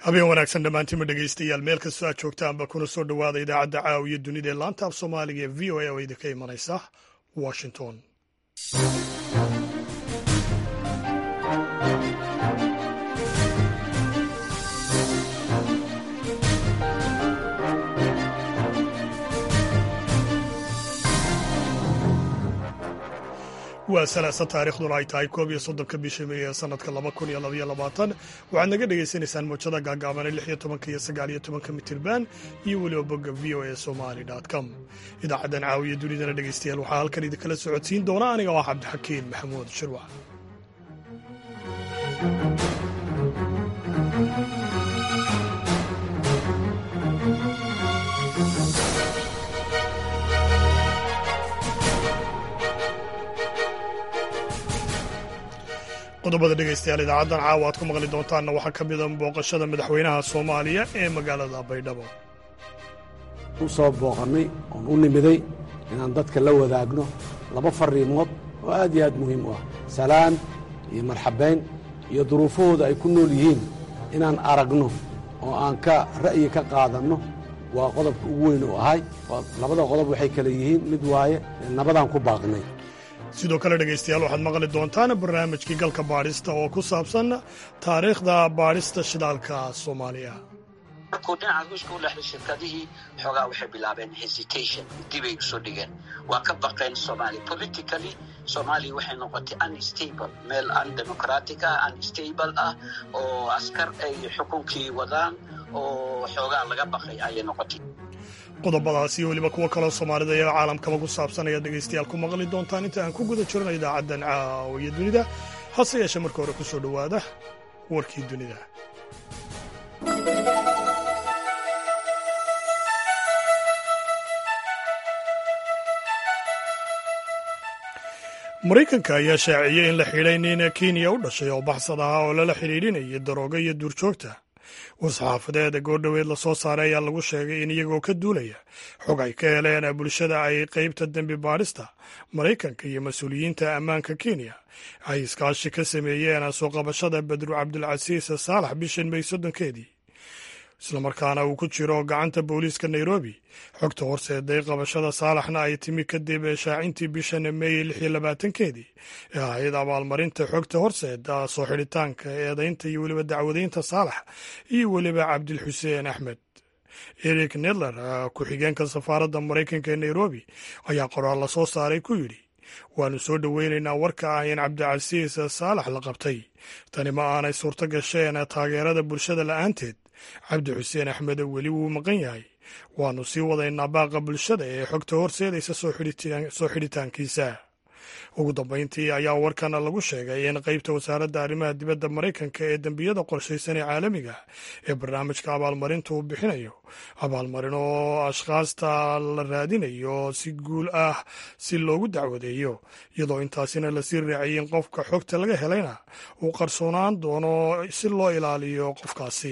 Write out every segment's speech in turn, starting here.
habeen wanaagsan dhammaantiinma dhegaystayaal meel kastoo aad joogtaanba kuna soo dhowaada idaacadda caawiya dunida ee laanta af soomaaliga ee v o a oo idinka imanaysa washington waa salaasa taariikhduna ay tahay koob iyo soddonka bisha meey ee sanadka laba kun iyo labaiyo labaatan waxaad naga dhagaysanaysaan mowjada gaagaaban lix iyo tobanka iyo sagaal iyo tobanka mitirban iyo weliba bogga v o a somali com idaacaddan caawiya dunidana dhegaystayaal waxaa halkan idinkala socodsiin doona aniga oo ah cabdixakiin maxamuud shirwac qodobada dhegaystayaal idaacaddan caawa aad ku maqli doontaanna waxaa ka mida booqashada madaxweynaha soomaaliya ee magaalada baydhabo u soo booqannay oon u nimiday inaan dadka la wadaagno laba farriimood oo aad iyo aad muhiim u ah salaan iyo marxabayn iyo duruufahooda ay ku nool yihiin inaan aragno oo aan ka ra'yi ka qaadanno waa qodobka ugu weyn u ahay labada qodob waxay kale yihiin mid waaye nabadaan ku baaqnay sidoo kale dhegaystayaal waxaad maqli doontaan barnaamijkii galka baadhista oo ku saabsan taariikhda baadhista shidaalka soomaaliya markuu dhinaca ruushka u dhexday shirkadihii xoogaa waxay bilaabeen hesitation dibay usoo dhigeen waa ka baqeen soomaaliya politically soomaaliya waxay noqotay unstable meel undemocratic ah unstable ah oo askar ay xukunkii wadaan oo xoogaa laga baqay ayay noqotay qodobadaas iyo weliba kuwo kaloo soomaalida iyo caalamkaba ku saabsan ayaad dhegaystayaal ku maqli doontaan inta aan ku guda jirno idaacaddan caawiya dunida hase yeeshee marka hore ku soo dhowaada warkii dunida maraykanka ayaa shaaciyey in la xidhay nin kenya u dhashay oo baxsad ahaa oo lala xidhiidhinayay darooga iyo duurjoogta war-saxaafadeeda goordhoweed lasoo saaray ayaa lagu sheegay in iyagoo ka duulaya xog ay ka heleen bulshada ay qaybta dembi baadhista maraykanka iyo mas-uuliyiinta ammaanka kenya ay iskaashi ka sameeyeen soo qabashada badru cabdulcasiis saalax bishan may soddonkeedii islamarkaana uu ku jiro gacanta booliiska nairobi xogta horseeday qabashada saalaxna ay timi kadib shaacintii bishan meey lix iyo labaatankeedii ee ahayd abaalmarinta xogta horseeda soo xidhitaanka eedaynta iyo weliba dacwadaynta saalax iyo weliba cabdilxuseen axmed eric nedler ku-xigeenka safaaradda maraykanka ee nairobi ayaa qoraal la soo saaray ku yidhi waannu soo dhoweynaynaa warka ah in cabdicasiis saalax la qabtay tani ma aanay suurto gasheen taageerada bulshada la'aanteed cabdi xuseen axmed weli wuu maqan yahay waannu sii wadaynaa baaqa bulshada ee xogta horseedaysa soo xidhitaankiisa ugu dambayntii ayaa warkan lagu sheegay in qaybta wasaaradda arrimaha dibadda maraykanka ee dembiyada qorshaysan ee caalamiga ee barnaamijka abaalmarinta uu bixinayo abaalmarin oo ashkhaasta la raadinayo si guul ah si loogu dacwadeeyo iyadoo intaasina lasii raaciyay in qofka xogta laga helayna uu qarsoonaan doono si loo ilaaliyo qofkaasi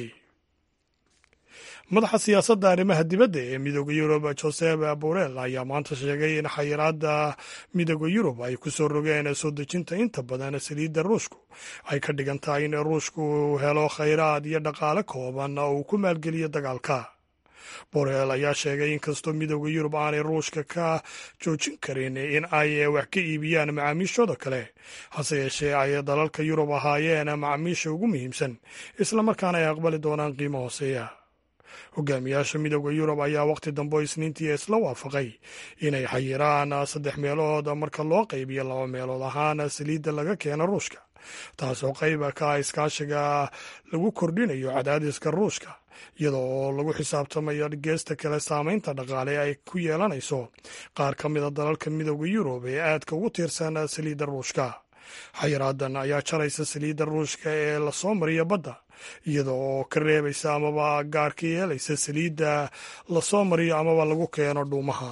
madaxa siyaasadda arrimaha dibadda ee midooda yurub josep borel ayaa maanta sheegay in xayiraadda midooda yurub ay ku soo rogeen soo dejinta inta badan saliidda ruushku ay ka dhigan tahay in ruushku helo khayraad iyo dhaqaale kooban oo uu ku maalgeliyo dagaalka borel ayaa sheegay in kastoo midooda yurub aanay ruushka ka joojin karin in ay wax ka iibiyaan macaamiishooda kale hase yeeshee ay dalalka yurub ahaayeen macaamiisha ugu muhiimsan islamarkaana ay aqbali doonaan qiimo hooseeya hogaamiyaasha midooda yurub ayaa wakhti dambe isniintii isla waafaqay inay xayiraan saddex meelood marka loo qaybiyo laba meelood ahaan saliidda laga keeno ruushka taasoo qayba ka ah iskaashiga lagu kordhinayo cadaadiska ruushka iyada oo lagu xisaabtamayo geesta kale saameynta dhaqaale ay ku yeelanayso qaar ka mida dalalka midooda yurub ee aadka ugu tiirsan saliidda ruushka xayiraadan ayaa jaraysa saliidda ruushka ee lasoo mariya badda iyada oo ka reebaysa amaba gaar ka yeelaysa saliidda lasoo mariyo amaba lagu keeno dhuumaha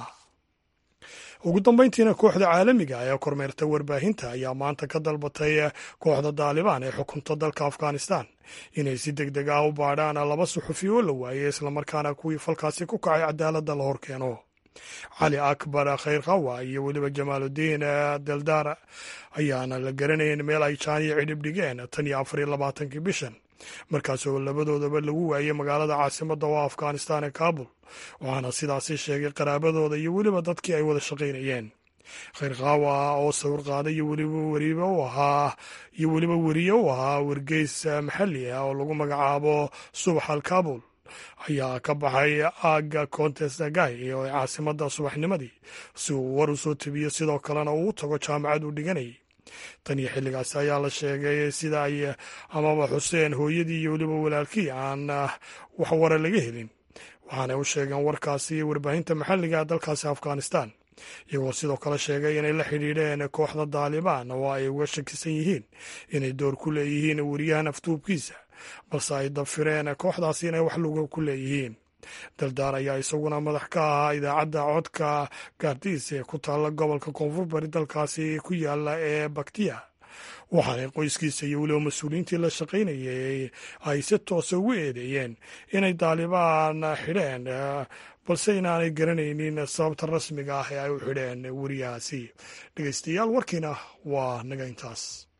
ugu dambayntiina kooxda caalamiga ee kormeerta warbaahinta ayaa maanta ka dalbatay kooxda daalibaan ee xukunta dalka afghanistan inay si deg deg ah u baadhaan laba suxufi oo la waayey islamarkaana kuwii falkaasi ku kacay cadaaladda la hor keeno cali akbar khayr khawa iyo weliba jamaaludiin deldar ayaana la garanayn meel ay jaaniyo cidhib dhigeen tan iyo afar iyo labaatankii bishan markaasoo labadoodaba lagu waayey magaalada caasimadda oo afghanistan ee kaabul waxaana sidaasi sheegay qaraabadooda iyo weliba dadkii ay wada shaqaynayeen khayr kaawa oo sawir qaada iyo weliba weribe u ahaa iyo weliba weriye u ahaa wargeys maxalli ah oo lagu magacaabo subax al kaabul ayaa ka baxay aagga contestagay ee caasimadda subaxnimadii si uu war u soo tebiyo sidoo kalena uu u tago jaamacad uu dhiganayay tan iyo xilligaasi ayaa la sheegay sida ay amaba xuseen hooyadii iyo weliba walaalkii aan wax wara laga helin waxaanay u sheegeen warkaasi warbaahinta maxalliga dalkaasi afghanistan iyagoo sidoo kale sheegay inay la xidhiidheen kooxda daalibaan oo ay uga shakisan yihiin inay door ku leeyihiin weriyahan aftuubkiisa balse ay dafireen kooxdaasi inay wax luga ku leeyihiin daldaar ayaa isaguna madax ka ahaa idaacadda codka gaardiis ee ku taalla gobolka koonfur bari dalkaasi ku yaala ee baktiya waxaanay qoyskiisa iyo weliba mas-uuliyiintii la shaqaynayay ay si toosa ugu eedeeyeen inay daalibaan xidheen balse inaanay garanaynin sababta rasmiga ah ee ay u xidheen weriyahaasi dhegeystayaal warkiina waa naga intaas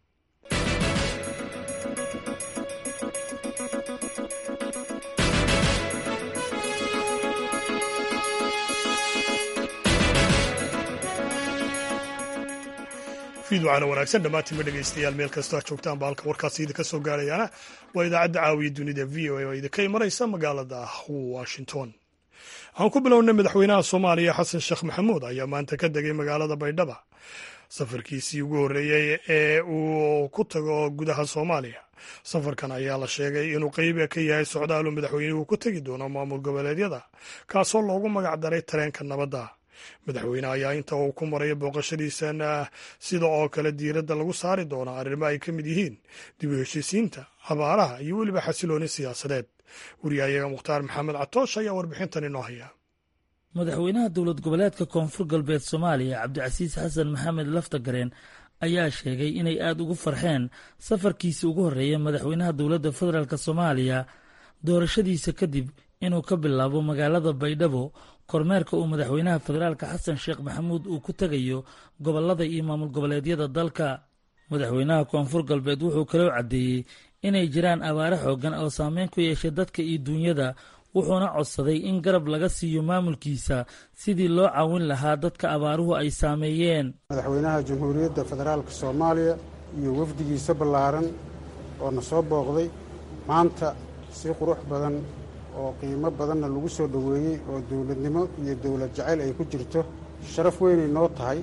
fiidwacana wanaagsan dhammaantiinba dhegeystayaal meel kastoo aad joogtaanba halka warkaasi idinka soo gaarayaana waa idaacadda caawiya dunida v o a oo idinka imanaysa magaalada washington aan ku bilownay madaxweynaha soomaaliya xasan sheekh maxamuud ayaa maanta ka degay magaalada baydhaba safarkiisii ugu horreeyey ee uu ku tago gudaha soomaaliya safarkan ayaa la sheegay inuu qeyb ka yahay socdaalu madaxweynuhu ku tegi doono maamul goboleedyada kaasoo loogu magac daray tareenka nabadda madaxweyne ayaa inta uu ku maraya booqashadiisan sida oo kale diiradda lagu saari doona arrimo ay ka mid yihiin dib u heshiisiinta abaaraha iyo weliba xasilooni siyaasadeed wariyahayaga mukhtaar maxamed catoosh ayaa warbixintan inoo haya madaxweynaha dowlad goboleedka koonfur galbeed soomaaliya cabdicasiis xasan maxamed laftagareen ayaa sheegay inay aada ugu farxeen safarkiisii ugu horreeya madaxweynaha dowladda federaalk soomaaliya doorashadiisa kadib inuu ka bilaabo magaalada baydhabo kormeerka uu madaxweynaha federaalka xasan sheekh maxamuud uu ku tegayo gobollada iyo maamul goboleedyada dalka madaxweynaha koonfur galbeed wuxuu kaloo caddeeyey inay jiraan abaare xooggan oo saameyn ku yeeshay dadka iyo duunyada wuxuuna codsaday in garab laga siiyo maamulkiisa sidii loo caawin lahaa dadka abaaruhu ay saameeyeen madaxweynaha jamhuuriyadda federaalka soomaaliya iyo wafdigiisa ballaaran oo na soo booqday maanta si qurux badan oo qiimo badanna lagu soo dhoweeyey oo dowladnimo iyo dowlad jacayl ay ku jirto sharaf weynay noo tahay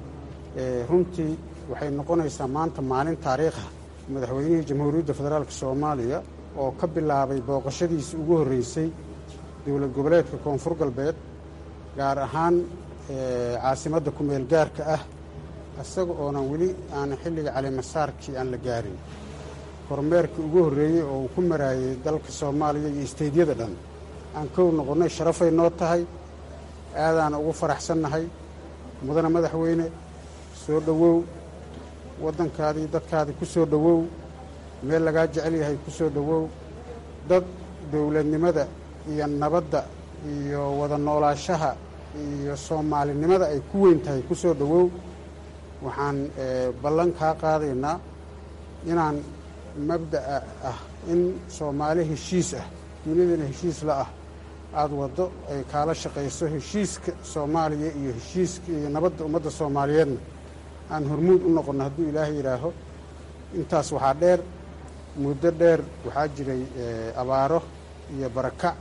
runtii waxay noqonaysaa maanta maalin taariikha madaxweynihii jamhuuriyadda federaalka soomaaliya oo ka bilaabay booqashadiisii ugu horreysay dowlad goboleedka koonfur galbeed gaar ahaan caasimadda kumeel gaarka ah isaga oonan weli aanan xilliga calimasaarkii aan la gaarin kormeerkii ugu horreeyey oo uu ku maraayey dalka soomaaliya iyo isteydyada dhan aan kow noqonnay sharafay noo tahay aadaana ugu faraxsannahay mudana madaxweyne soo dhowow waddankaadii dadkaadii ku soo dhowow meel lagaa jecel yahay ku soo dhowow dad dowladnimada iyo nabadda iyo wada noolaashaha iyo soomaalinimada ay ku weyn tahay ku soo dhowow waxaan ballan kaa qaadaynaa inaan mabda'a ah in soomaali heshiis ah dunidana heshiis la ah aada waddo ay kaala shaqayso heshiiska soomaaliya iyo heshiiska iyo nabadda ummadda soomaaliyeedna aan hormuud u noqonno hadduu ilaahay yidhaaho intaas waxaa dheer muddo dheer waxaa jiray abaaro iyo barakac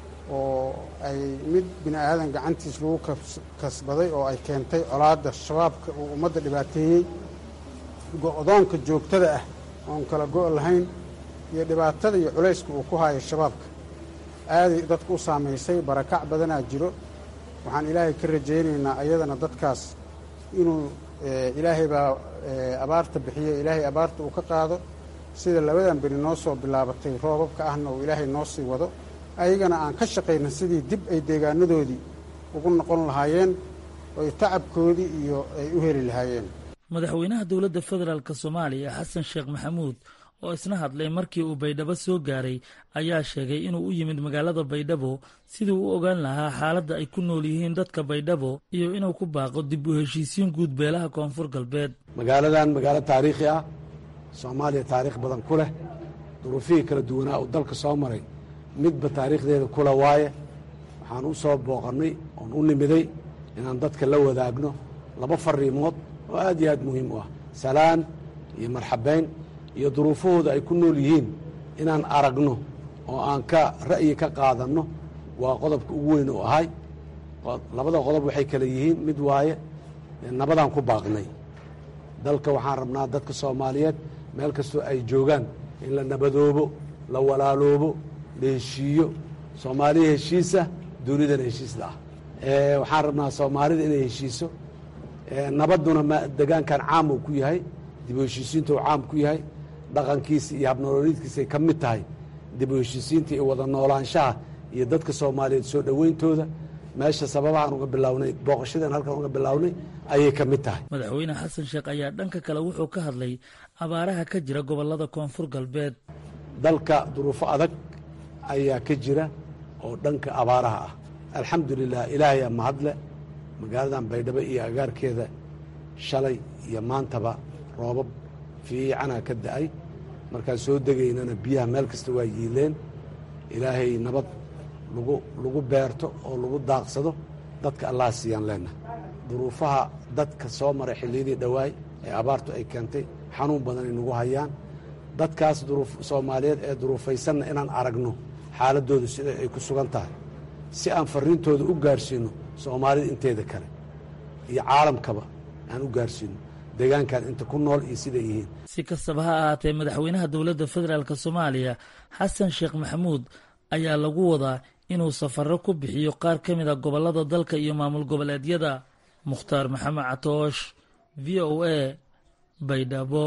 oo ay mid bini aadan gacantiis lagu kasbaday oo ay keentay colaadda shabaabka uu ummadda dhibaateeyey go-doonka joogtada ah oon kala go' lahayn iyo dhibaatada iyo culayska uu ku haayo shabaabka aaday dadka u saamaysay barakac badanaa jiro waxaan ilaahay ka rajaynaynaa ayadana dadkaas inuu ilaahay baa abaarta bixiye ilaahay abaarta uu ka qaado sida labadan beri noo soo bilaabatay roobabka ahna uu ilaahay noo sii wado ayagana aan ka shaqayna sidii dib ay deegaanadoodii ugu noqon lahaayeen oy tacabkoodii iyo ay u heli lahaayeen madaxweynaha dowladda federaalk soomaaliya xasan sheekh maxamuud oo isna hadlay markii uu baydhabo soo gaaray ayaa sheegay inuu u yimid magaalada baydhabo sidii u ogaan lahaa xaaladda ay ku nool yihiin dadka baydhabo iyo inuu ku baaqo dib u heshiisiin guud beelaha koonfur galbeed magaaladan magaalo taariikhi ah soomaaliya taariikh badan ku leh duruufihii kala duwanaa uu dalka soo maray midba taariikhdeeda kula waaye waxaan u soo booqannay oon u nimiday inaan dadka la wadaagno laba fariimood oo aad iyo aad muhiim u ah salaan iyo marxabayn iyo duruufahooda ay ku nool yihiin inaan aragno oo aan ka ra'yi ka qaadanno waa qodobka ugu weyn oo ahay labada qodob waxay kale yihiin mid waaye nabadaan ku baaqnay dalka waxaan rabnaa dadka soomaaliyeed meel kastoo ay joogaan in la nabadoobo la walaaloobo la heshiiyo soomaaliya heshiisa dunidana heshiisla ah waxaan rabnaa soomaalida inay heshiiso nabadduna degaankan caam uu ku yahay dib u heshiisiinta uu caam ku yahay dhaqankiisa iyo habnolooliidkiisay ka mid tahay dib u heshiisiinta iyo wada noolaanshaha iyo dadka soomaaliyeed soo dhoweyntooda meesha sababahaan uga bilownay booqashadan halkan uga bilownay ayay ka mid tahay madaxweyne xasan sheekh ayaa dhanka kale wuxuu ka hadlay abaaraha ka jira gobollada koonfur galbeed dalka duruufo adag ayaa ka jira oo dhanka abaaraha ah alxamdu lilah ilaahayaa mahadle magaaladan baydhabo iyo agaarkeeda shalay iyo maantaba roobab fiicana ka da'ay markaan soo degaynana biyaha meel kasta waa yiileen ilaahay nabad lagu lagu beerto oo lagu daaqsado dadka allaha siiyaan leenahay duruufaha dadka soo maray xilliyadii dhowaay ee abaartu ay keentay xanuun badanay nagu hayaan dadkaas duruuf soomaaliyeed ee duruufaysanna inaan aragno xaaladdooda sida ay ku sugan tahay si aan farriintooda u gaarsiinno soomaalida inteeda kale iyo caalamkaba aan u gaarsiinno deegaankan inta ku nool iyo siday yihiin si kastaba ha ahaatee madaxweynaha dowladda federaalk soomaaliya xasan sheekh maxamuud ayaa lagu wadaa inuu safarro ku bixiyo qaar ka mid a gobollada dalka iyo maamul goboleedyada mukhtaar maxamed catoosh v o a baydhabo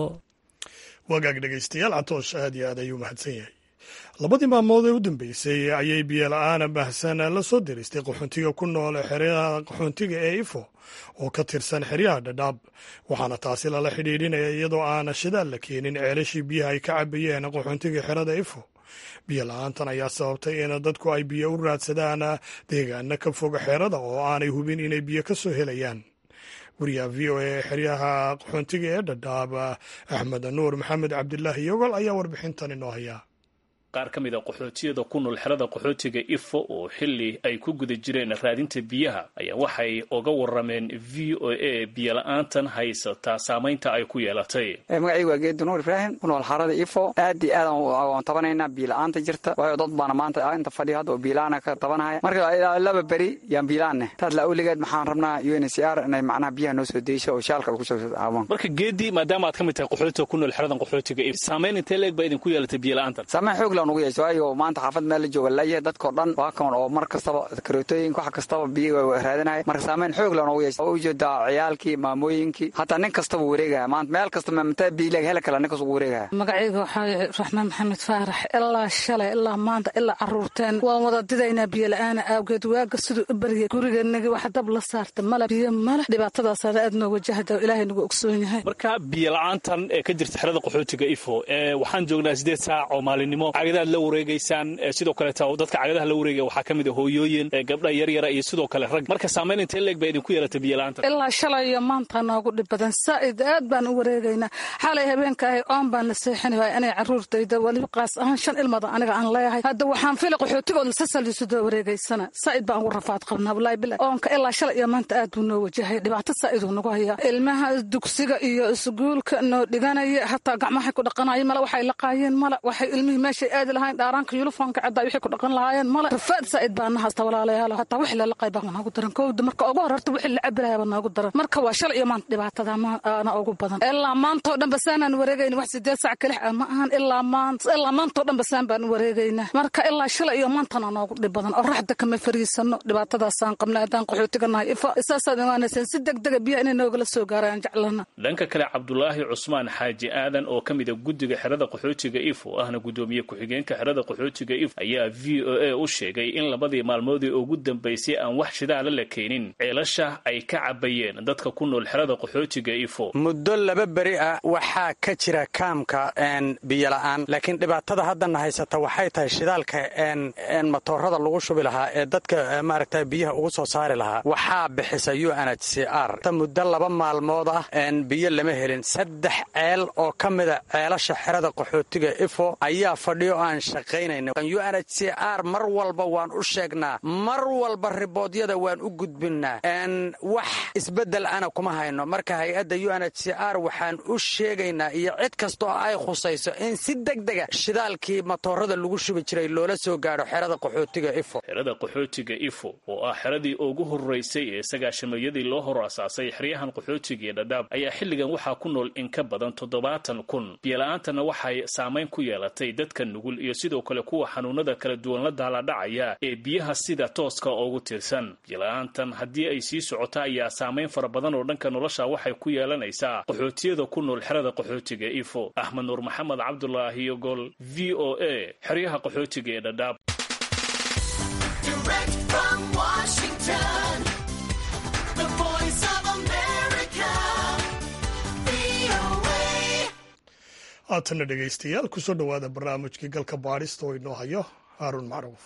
wagaag dhegaystayaal catoosh aad iyo aad ayuu mahadsan yahay labadii maalmood ee u dambeysay ayay biyola-aana baahsan la soo diristay qaxoontiga ku nool xeryaha qaxoontiga ee ifo oo ka tirsan xeryaha dhadhaab waxaana taasi lala xidhiidhinaya iyadoo aana shidaal la keenin ceelashii biyaha ay ka cabayeen qaxoontiga xerada ifo biyo la-aantan ayaa sababtay in dadku ay biyo u raadsadaan deegaana ka foga xeerada oo aanay hubin inay biyo ka soo helayaan wariyaha v o a xeryaha qaxoontiga ee dhadhaab axmed nuur maxamed cabdilaahi yogol ayaa warbixintan inoo hayaa qaar ka mid a qaxootiyada ku nool xerada qaxootiga ifo oo xili ay ku guda jireen raadinta biyaha ayaa waxay uga warameen v o a biyola-aantan haysataa saamaynta ay ku yeelatay magacaygu waa geedi nuur ibraahim ku nool xarada ifo aad iyo aad aan tabanaynaa biyola-aanta jirta waayo dad baana maanta inta fadhiya hadda oo biyola-aana ka tabanahaya marka laba beri yaan biyola-aanne taas la awligeed maxaan rabnaa u n c r inay macnaha biyaha noo soo deysho oo shaalka ay kusoo caawon marka geedi maadaama aad ka mid tahay qaxootiga ku nool xeradan qaxootiga saamayn intee leeg baa idinku yeelatay biyola-aantan ugu yeesho waayo maanta xaafad meel la jooga layahay dadkao dhan waa kan oo mar kastaba karootooyinka wax kastaba biyo raadinaya marka saameyn xoog la noogu yeesha oo ujeedaa ciyaalkii maamooyinkii hataa nin kastaba wareegaya maanta meel kasta mataa biilag heli kala nin kasta wareegaya magacayga waxaa raxmaan maxamed faarax ilaa shalay ilaa maanta ilaa caruurteen waan wada didaynaa biyo la-aana aawgeed waaga siduu u baryay guriganagi wax dab la saarta male biyo male dhibaatadaasana aad noo wajahda ilaahay nagu ogsoon yahay marka biyo la-aantan ee ka jirta xerada qaxootiga ifo waxaan joognaa sideed saac oo maalinimo cagadaad la wareegaysaan sidoo kaleeta dadka cagadaha la wareegaya waxaa ka mid a hooyooyin gabdha yaryara iyo sidoo kale rag marka saamayn intee leeg baa idinku yeelatay biyo-la-aanta ilaa shalay iyo maanta noogu dhib badan saa'id aad baan u wareegaynaa xalay habeenka ahay oon baan la seexini waaya inay caruurtayda weliba qaas ahaan shan ilmada aniga aan leeyahay hadda waxaan fili qaxootigood lasasaliisudoo wareegaysana saa'id baan ugu rafaad qabnaa walaahi bila oonka ilaa shalay iyo maanta aad buu noo wajahay dhibaato saa'iduu nagu hayaa ilmaha dugsiga iyo isguulka noo dhiganaya hataa gacmahay ku dhaqanaya male waxay laqaayeen male waxay ilmihii meeshay aadi lahayn dhaaraanka yulufoonka caddaa wixii ku dhaqan lahaayeen male rafaad saa'id baa na hasta walaalayaal hataa wixii lala qayb baa noogu daran kowda marka ugu horarta wixii la cabiraya baa noogu daran marka waa shalay iyo maanta dhibaatada maana ugu badan ilaa maantoo dhan basaanaan wareegayna wax sideed sac kalix ah ma ahan ilaa maanta ilaa maantoo dhan basaan baan wareegaynaa marka ilaa shalay iyo maantana noogu dhib badan oo raxda kama fariisano dhibaatadaasaan qabna haddaan qaxootiga nahay ifa isaasaad imaanayseen si degdega biyaha inay noogala soo gaaraan jeclana dhanka kale cabdulaahi cusmaan xaaji aadan oo ka mid a guddiga xerada qaxootiga ifo ahna guddoomiye ku ku-xigeenka xerada qaxootiga if ayaa v o a u sheegay in labadii maalmoodii ugu dambaysay aan wax shidaala la keenin ceelasha ay ka cabayeen dadka ku nool xerada qaxootiga ifo muddo laba beri ah waxaa ka jira kaamka biyola'aan laakiin dhibaatada haddana haysata waxay tahay shidaalka matoorada lagu shubi lahaa ee dadka maaragta biyaha ugu soo saari lahaa waxaa bixisa u n h c r muddo laba maalmood ah biyo lama helin saddex ceel oo ka mida ceelasha xerada qaxootiga ifo ayaa fadhiyo aan shaqaynayna u n h c r mar walba waan u sheegnaa mar walba riboodyada waan u gudbinnaa wax isbeddel ana kuma hayno marka hay-adda u n h c r waxaan u sheegaynaa iyo cid kastoo ay khusayso in si degdega shidaalkii matoorada lagu shubi jiray loola soo gaadho xerada qaxootiga ifo xerada qaxootiga ifo oo ah xeradii ugu horraysay ee sagaashameeyadii loo hor asaasay xeryahan qaxootiga iyo dhadhaab ayaa xilligan waxaa ku nool in ka badan toddobaatan kun biyola'aantana waxay saamayn ku yeelatay dadka nugul iyo sidoo kale kuwa xanuunada kala duwan la daaladhacaya ee biyaha sida tooska ugu tirsan biyola'aantan haddii ay sii socota ayaa saamayn fara badan oo dhanka nolosha waxay ku yeelanaysaa qaxootiyada ku nool xerada qaxootiga ifo axmed nuur maxamed cabdulaahi yogol v o a xeryaha qaxootiga ee dhadhaab haatanna dhegaystayaal kusoo dhowaada barnaamijkii galka baadhista oo inoo hayo haaruun macruuf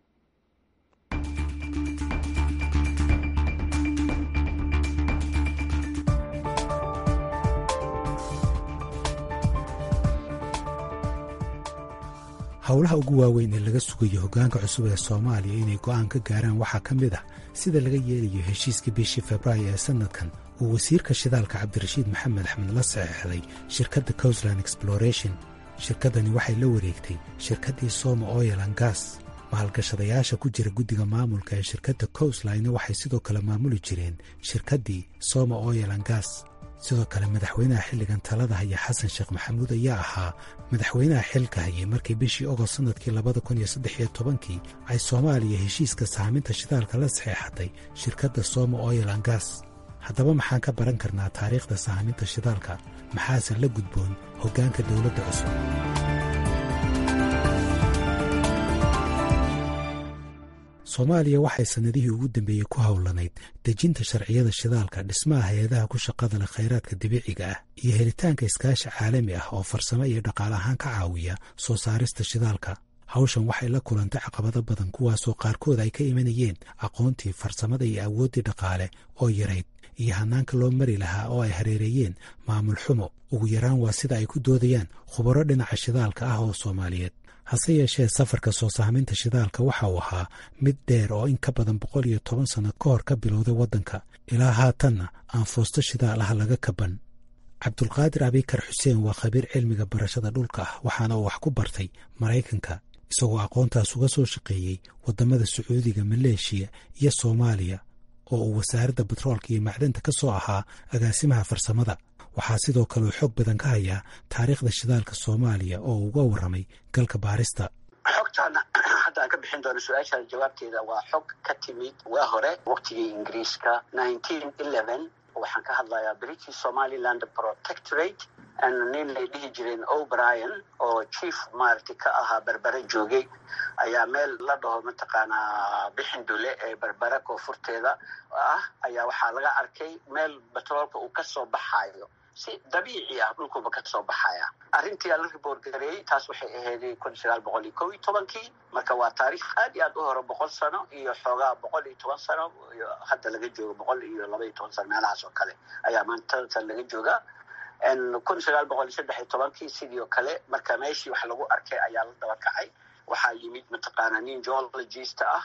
howlaha ugu waaweyn ee laga sugayo hoggaanka cusub ee soomaaliya inay go'aan ka gaaraan waxaa ka mid ah sida laga yeelayo heshiiskii bishii februaayo ee sannadkan uu wasiirka shidaalka cabdirashiid maxamed axmed la saxeexday shirkadda cousland exploration shirkaddani waxay la wareegtay shirkaddii soma oilan gas maalgashadayaasha ku jira guddiga maamulka ee shirkadda cousline waxay sidoo kale maamuli jireen shirkaddii soma oilan gas sidoo kale madaxweynaha xilligan talada haya xasan sheekh maxamuud ayaa ahaa madaxweynaha xilka hayay markii bishii ogost sannadkii labada kun iyo saddex iyo tobankii ay soomaaliya heshiiska saaminta shidaalka la saxeexatay shirkadda soma oilan gas haddaba maxaan ka baran karnaa taariikhda saaminta shidaalka maxaase la gudboon hoggaanka dowladda cusub soomaaliya waxay sannadihii ugu dambeeyey ku howlanayd dejinta sharciyada shidaalka dhismaha hay-adaha ku shaqada leh khayraadka dabiiciga ah iyo helitaanka iskaashi caalami ah oo farsamo iyo dhaqaale ahaan ka caawiya soo saarista shidaalka hawshan waxay la kulantay caqabado badan kuwaasoo qaarkood ay ka imanayeen aqoontii farsamada iyo awooddii dhaqaale oo yarayd iyo hannaanka loo mari lahaa oo ay hareereeyeen maamul xumo ugu yaraan waa sida ay ku doodayaan khubaro dhinaca shidaalka ah oo soomaaliyeed hase yeeshee safarka soo saaminta shidaalka waxa uu ahaa mid dheer oo in ka badan boqol iyo toban sanno ka hor ka bilowday waddanka ilaa haatanna aan foosto shidaal ah laga kaban cabdulqaadir abikar xuseen waa khabiir cilmiga barashada dhulka ah waxaana uu wax ku bartay maraykanka isagoo aqoontaas uga soo shaqeeyey waddamada sacuudiga maleeshiya iyo soomaaliya oo uu wasaaradda batroolka iyo macdanta ka soo ahaa agaasimaha farsamada waxaa sidoo kale uu xoog badan ka hayaa taariikhda shidaalka soomaaliya oo uga warramay galka baarista xogtaana hadda aan ka bixin doono su-aashaada jawaabteeda waa xog ka timid waa hore waqtigii ingiriiska nineteen eleven waxaan ka hadlayaa british somaliland protectorate nin lay dhihi jireen o'brien oo chief maaragtay ka ahaa berbere joogay ayaa meel la dhaho mataqaanaa bixindule ee berbere koonfurteeda ah ayaa waxaa laga arkay meel batroolka uu kasoo baxayo si dabiici ah dhulkuba kasoo baxaya arrintii la riboort gareeyey taas waxay ahayd kun sagaal boqol iyo kow iyo tobankii marka waa taariikh aad iyo aad u hore boqol sano iyo xoogaa boqol iyo toban sano hadda laga joogo boqol iyo laba iyo toban sano meelahaas oo kale ayaa maanta laga joogaa kun sagaal boqol iyo saddex iyo tobankii sidii oo kale marka meeshii wax lagu arkay ayaa la daba kacay waxaa yimid mataqaana nin geologist ah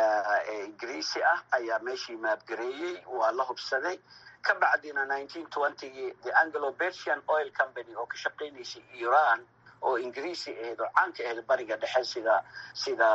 ee ingiriisi ah ayaa meeshii maabgareeyey waa la hubsaday ka bacdina nineteen twentygii the anglo bersian oil company oo ka shaqaynaysay iran oo ingiriisi ahayd oo caanka ahayd bariga dhexe sida sida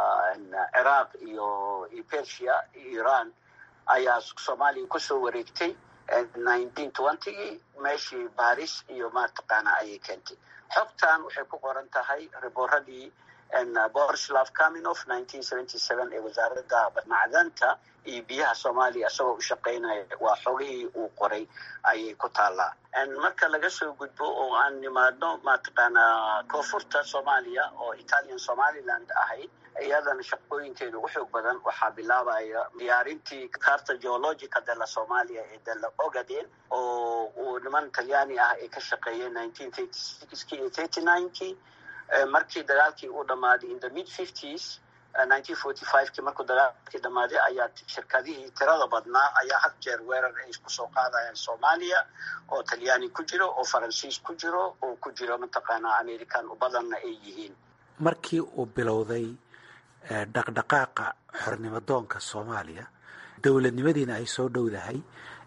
ciraaq iyo iyo persia iran ayaa soomaaliya kusoo wareegtay nineteen twentygii meeshii baris iyo mataqaana ayay keentay xogtan waxay ku qoran tahay ribooradii borislav kaminof nineteen seventy seven ee wasaaradda macdanta iyo biyaha soomaaliya isagoo u shaqaynaya waa xogihii uu qoray ayay ku taallaa marka laga soo gudbo oo aan nimaadno mataqaanaa koonfurta soomaaliya oo italian somaliland ahayd iyadana shaqooyinkeeda ugu xoog badan waxaa bilaabaya diyaarintii carta geologica dela somalia ee dela ogaden oo uu niman talyaani ah ay ka shaqeeyeen nineteen thirty sixki iyo thirty ninekii markii dagaalkii uu dhammaaday in the mid fifties nineteen forty fiveki markuu dagaalkii dhammaaday ayaa shirkadihii tirada badnaa ayaa had jeer weerar ay isku soo qaadayaan soomaaliya oo talyaani ku jiro oo faransiis ku jiro oo ku jiro mataqaanaa american badanna ay yihiin markii uu bilowday dhaqdhaqaaqa xornimadoonka soomaaliya dowladnimadiina ay soo dhowdahay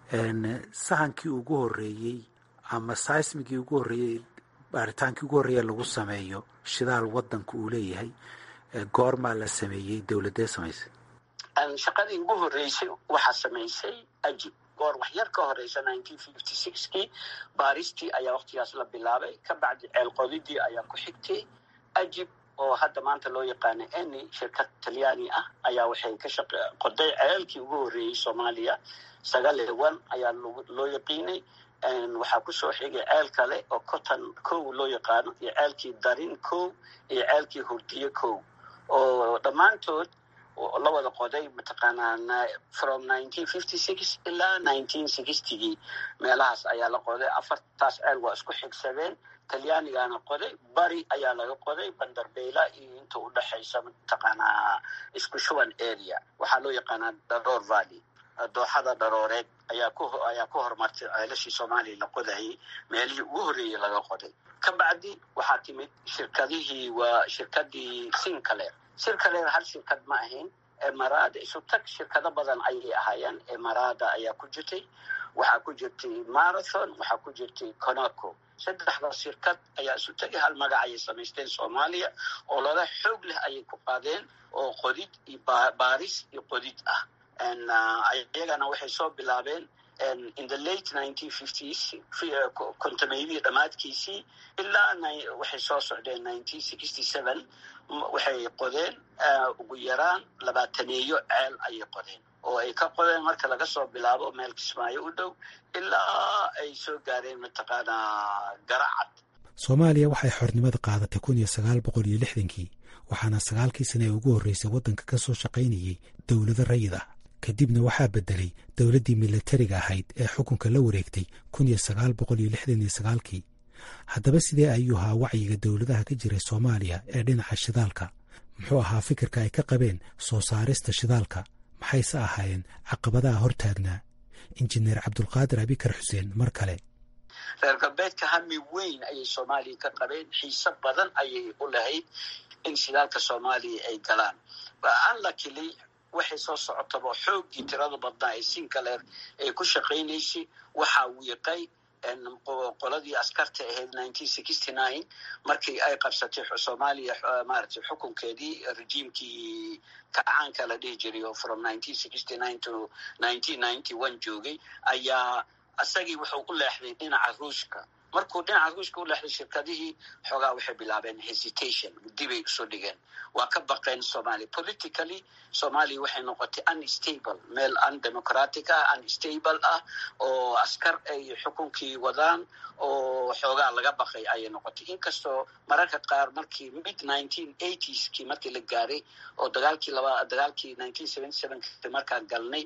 sahankii ugu horeeyey ama saismigii ugu horreeyey baaritaankii ugu horreeya lagu sameeyo shidaal wadanka uu leeyahay goormaa la sameeyey dowladee samaysay shaqadii ugu horreysay waxaa samaysay ajib goor wax yar ka horeysa nineteen fifty sixkii baaristii ayaa waktigaas la bilaabay ka bacdi ceelqodidii ayaa ku xigtay ajib oo hadda maanta loo yaqaano eni shirkad talyaani ah ayaa waxay ka shaq qoday ceelkii ugu horreeyey soomaaliya sagaal iyo one ayaa loo yaqiinay waxaa kusoo xigay ceel kale oo cotton kow loo yaqaano iyo ceelkii darin kow iyo ceelkii hurdiye kow oo dhammaantood la wada qoday mataqaanaa from nineteen fifty six ilaa nineteen sixtygii meelahaas ayaa la qoday afartaas ceel waa isku xigsadeen talyaanigaana qoday bari ayaa laga qoday bandarbeyla iyo inta u dhexaysa mataqaanaa isku shuban area waxaa loo yaqaanaa daroor valley dooxada dharooreed ayaa ku ayaa ku horumartay ceelashii soomaaliya la qodayay meelihii ugu horreeyey laga qoday ka bacdi waxaa timid shirkadihii waa shirkadii sincaleer sincaleer hal shirkad ma ahayn emarada isu tag shirkado badan ayay ahaayeen emarada ayaa ku jirtay waxaa ku jirtay marathon waxaa ku jirtay conaco saddexda shirkad ayaa isu tegay hal magac ayay samaysteen soomaaliya oo lala xoog leh ayay ku qaadeen oo qodid iyo baaris iyo qodid ah iyagana waxay soo bilaabeen in the late nineteen fifties kontameydii dhammaadkiisii ilaa waxay soo socdeen nineteen sixty seven waxay qodeen ugu yaraan labaataneeyo ceel ayay qodeen oo ay ka qodeen marka laga soo bilaabo meel kismaayo u dhow ilaa ay soo gaareen mataqaanaa garacad soomaaliya waxay xornimada qaadatay kun iyo sagaal boqol iyo lixdankii waxaana sagaalkii sane ee ugu horreysay waddanka ka soo shaqaynayay dowlado rayid ah kadibna waxaa beddelay dowladdii milatariga ahayd ee xukunka la wareegtay kun iyo sagaal boqol iyo lixdan iyo sagaalkii haddaba sidee ayuu ahaa wacyiga dowladaha ka jiray soomaaliya ee dhinaca shidaalka muxuu ahaa fikirka ay ka qabeen soo saarista shidaalka maxayse ahaayeen caqabadaha hortaagnaa injineer cabdulqaadir abikar xuseen mar kale reer galbeedka hami weyn ayay soomaaliya ka qabeen xiise badan ayay u lahayd in shidaalka soomaaliya ay galaan anlakili waxay soo socotaba xooggii tirada badnaa ee sincaleer ay ku shaqaynaysay waxaa wiiqay qoladii askarta ahayd nineteen sixty nine markii ay qabsatay soomaaliya maaragtay xukunkeedii rejiimkii kacaanka la dhihi jiray oo from nineteen sixty nine to nineteen ninety one joogay ayaa isagii wuxuu u leexday dhinaca ruushka markuu dhinaca ruushka u leexday shirkadihii xoogaa waxay bilaabeen hesitation dibay usoo dhigeen waa ka baqeen somalia politically somalia waxay noqotay unstable meel undemocratic ah unstable ah oo askar ay xukunkii wadaan oo xoogaa laga baqay ayay noqotay inkastoo mararka qaar markii mid nineteen eightieski markii la gaaray oo dagaalkii laba dagaalkii nineteen seventy sevenki markaan galnay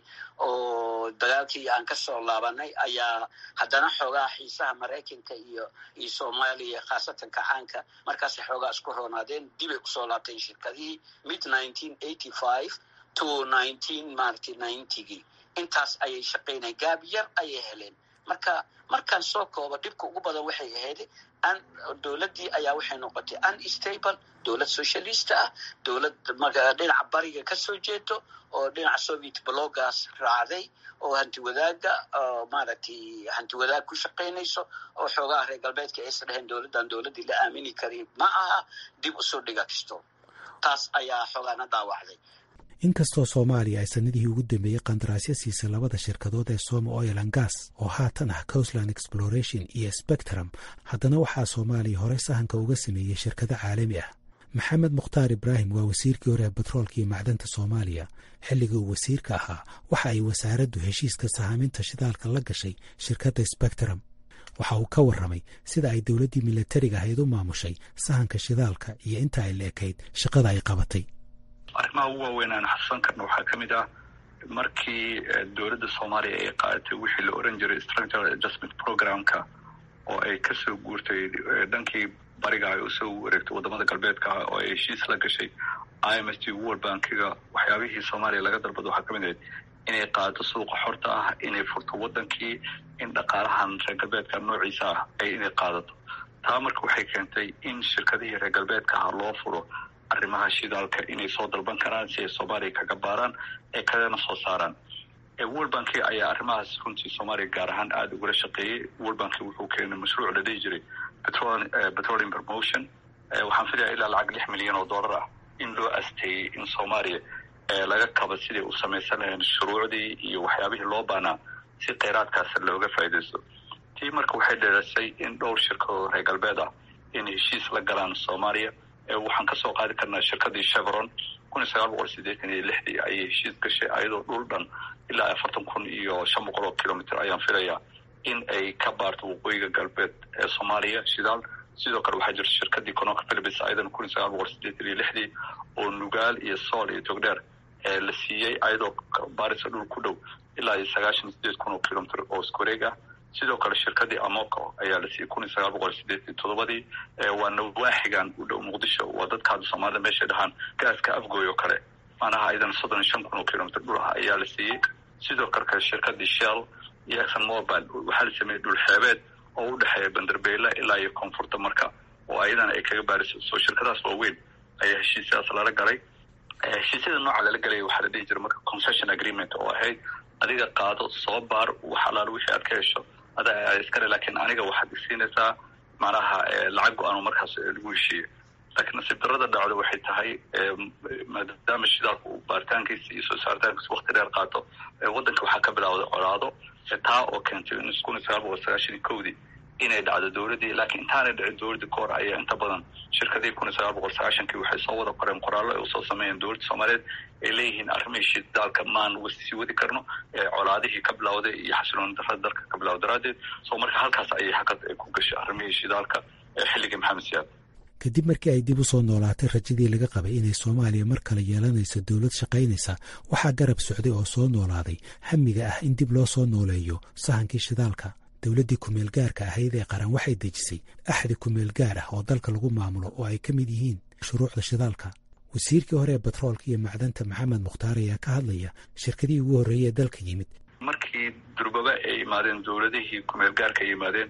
oo dagaalkii aan kasoo laabanay ayaa haddana xoogaa xiisaha maraykanka iyo iyo soomaaliya khaasatan kacaanka markaasay xoogaa isku roonaadeen dibay usoo laabteen shirkadihii mid nineteen eighty five to nineteen maaragtay ninetygii intaas ayay shaqaynaya gaab yar ayay heleen marka markaan soo koobo dhibka ugu badan waxay ahayd dowladdii ayaa waxay noqotay unstable dowlad socialista ah dowlad dhinaca bariga kasoo jeedo oo dhinaca soviet blogas raacday oo hanti wadaaga maaragtay hanti wadaag ku shaqaynayso oo xoogaha reer galbeedka aysa dheheen dowladdan dowladdii la aamini kari ma aha dib usoo dhiga kisto taas ayaa xoogaana dhaawacday inkastoo soomaaliya ay sannadihii ugu dambeeyey qandaraasyo siisay labada shirkadood ee soma oil an gas oo haatan ah coastland exploration iyo spectrum haddana waxaa soomaaliya horey sahanka uga sameeyey shirkado caalami ah maxamed mukhtaar ibraahim waa wasiirkii hore ee batroolka iyo macdanta soomaaliya xilligii uu wasiirka ahaa waxa ay wasaaraddu heshiiska sahaaminta shidaalka la gashay shirkadda spectrum waxa uu ka warramay sida ay dowladdii milatariga ahayd u maamushay sahanka shidaalka iyo inta ay la ekayd shaqada ay qabatay arrimaha ugu waaweyn aan xasuusan karna waxaa ka mid ah markii dowladda soomaaliya ay qaadatay wixii la oran jiray structural adjustment programka oo ay kasoo guurtay dhankii bariga ay usoo wareegtay wadamada galbeedka ah oo ay heshiis la gashay i m s t world bankiga waxyaabihii soomaaliya laga dalbado waxaa kamid ahayd inay qaadato suuqa xorta ah inay furto wadankii in dhaqaalahan reer galbeedka noociisa ah ay inay qaadato taa marka waxay keentay in shirkadihii reer galbeedka ah loo furo arrimaha shidaalka inay soo dalban karaan si ay soomaaliya kaga baaraan ee kagana soo saaraan world banki ayaa arrimahaas runtii soomaaliya gaar ahaan aada ugula shaqeeyey world banki wuxuu keenay mashruuc la dhihi jiray petroleum promotion waxaan filaya ilaa lacag lix milyan oo dollar ah in loo asteeyey in soomaaliya laga kaba siday u samaysan lahayn shuruucdii iyo waxyaabihii loo baanaa si kheyraadkaas looga faaidaysto tii marka waxay dheerasay in dhowr shirkadoo reer galbeed ah inay heshiis la galaan soomaaliya waxaan kasoo qaadi karnaa shirkadii chevron kun iyo sagaal boqol sideetan iyo lixdii ayay heshiis gashay ayadoo dhul dhan ilaa afartan kun iyo shan boqol oo kilomitr ayaan filayaa in ay ka baarto waqooyiga galbeed ee soomaaliya shidaal sidoo kale waxaa jirta shirkadii conoca philibis ayadan kun iyo sagaal boqol sideetan iyo lixdii oo nugaal iyo sool iyo togdheer la siiyey ayadoo baarisa dhul ku dhow ilaa iyo sagaashan iyo sideed kun oo kilomitr oo iskuwareeg ah sidoo kale shirkadii amoco ayaa la siiyey kun iyo sagaal boqol sideetan toddobadii waa nawaaxigan u dhow muqdisho waa dadka hadda soomaalida meeshay dhahaan gaaska afgooy oo kale maanaha ayadana soddon iyo shan kun oo kilomitr dhul ah ayaa la siiyey sidoo kale shirkadii shell iyo exon mobile waxaa la sameeyey dhul xeebeed oo u dhexeeya banderbeyla ilaa iyo koonfurta marka oo ayadana ay kaga baariso soo shirkadaas waaweyn ayaa heshiisyadaas lala galay heshiisyada nooca lala galaya waxaa la dhihi jira marka concession agreement oo ahayd adiga qaado soo baar wax alaal wixii aad ka hesho ada iskale laakiin aniga waxaad isiinaysaa macnaha lacag go-aan markaas lagu heshiiyo laakiin nasiib darada dhacdo waxay tahay maadaama shidaalku uu baaritaankiisa iyo soo saaritaankiisa wakti dheer qaato waddanka waxaa ka bilaawday colaado taa oo keentay in kun iyo sagaal boqol sagaashan iyo kowdii inay dhacdo dowladdii laakiin intaanay dhicin dowladdii ka hor ayaa inta badan shirkadii kun iyo sagaal boqol sagaashankii waxay soo wada qoreen qoraallo ay usoo sameeyeen dowladda soomaaliyeed ay leeyihiin arrimihii shidaalka maan sii wadi karno colaadihii ka bilawday iyo xasilooni darada dalka ka bilaw daraaddeed soo marka halkaas ayay hakad ku gashay arrimihii shidaalka xilligii maxamed siyaad kadib markii ay dib u soo noolaatay rajadii laga qabay inay soomaaliya mar kale yeelanayso dowlad shaqaynaysa waxaa garab socday oo soo noolaaday hamiga ah in dib loo soo nooleeyo sahankii shidaalka dowladdii kumeel gaarka ahayd ee qaran waxay dejisay axdi kumeel gaar ah oo dalka lagu maamulo oo ay ka mid yihiin shuruucda shidaalka wasiirkii hore ee batroolka iyo macdanta maxamed mukhtaar ayaa ka hadlaya shirkadihii ugu horreeyey ee dalka yimid markii durbaba ay yimaadeen dowladihii kumeel gaarka ay yimaadeen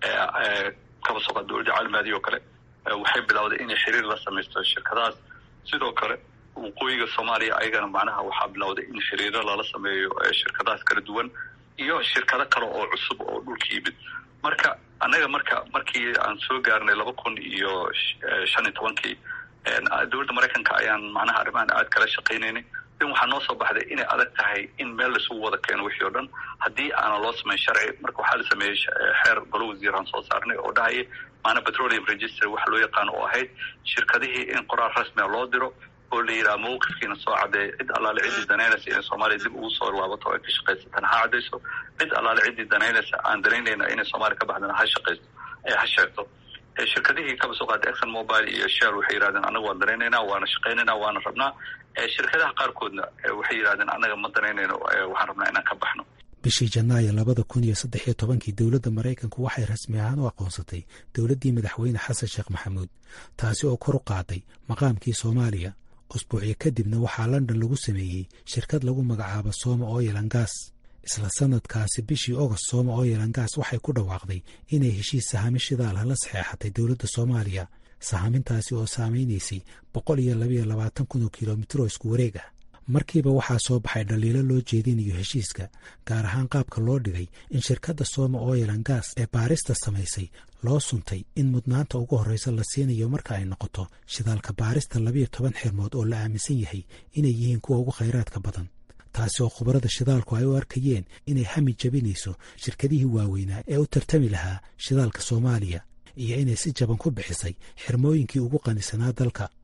kaba soqa dowladda caalamaadii oo kale waxay bilowday inay xiriir la samaysto shirkadahaas sidoo kale waqooyiga soomaaliya ayagana macnaha waxaa bilowday in xiriiro lala sameeyo shirkadahaas kala duwan iyo shirkado kale oo cusub oo dhulka yimid marka annaga marka markii aan soo gaarnay laba kun iyo shan iyo tobankii dowladda maraykanka ayaan macnaha arrimahan aad kala shaqaynaynay in waxaa noo soo baxday inay adag tahay in meel laisugu wada keeno wixii oo dhan haddii aanan loo samayn sharci marka waxaa la sameeyey xeer golo wasiiraan soo saarnay oo dhahaya maana petroleum register waxa loo yaqaano oo ahayd shirkadihii in qoraal rasmia loo diro oo la yidhaha mawqifkiina soo caddeeya cid allaale ciddii danaynaysa inay soomaaliya dib ugu soo laabato o ay ka shaqaysatan ha caddayso cid allaale ciddii danaynaysa aan danaynayna inay soomaaliya ka baxdana ha shaqaysto ha sheegto shirkadihii kaba soo qaatay exon mobile iyo shell waxay yidhahdeen annaga waan danaynaynaa waana shaqaynaynaa waana rabnaa shirkadaha qaarkoodna waxay yidhahdeen annaga ma danaynayno waxaan rabnaa inaan ka baxno bishii janaayo labada kun iyo saddex iyo tobankii dowladda maraykanku waxay rasmi ahaan u aqoonsatay dowladdii madaxweyne xasan sheekh maxamuud taasi oo kor u qaaday maqaamkii soomaaliya usbuucyo kadibna waxaa london lagu sameeyey shirkad lagu magacaabo sooma oyelangas isla sanadkaasi bishii ogost sooma oyelangas waxay ku dhawaaqday inay heshiis sahami shidaalha la saxeexatay dowladda soomaaliya sahamintaasi oo saamaynaysay boqol iyo labayo labaatan kun oo kilomitr oo isku wareeg ah markiiba waxaa soo baxay dhaliilo loo jeedinayo heshiiska gaar ahaan qaabka loo dhigay in shirkadda sooma oyelan gas ee baarista samaysay loo suntay in mudnaanta ugu horreysa la siinayo marka ay noqoto shidaalka baarista labiyo toban xirmood oo la aaminsan yahay inay yihiin kuwa ugu khayraadka badan taasi oo khubarada shidaalku ay u arkayeen inay hami jabinayso shirkadihii waaweynaa ee u tartami lahaa shidaalka soomaaliya iyo inay si jaban ku bixisay xirmooyinkii ugu qanisanaa dalka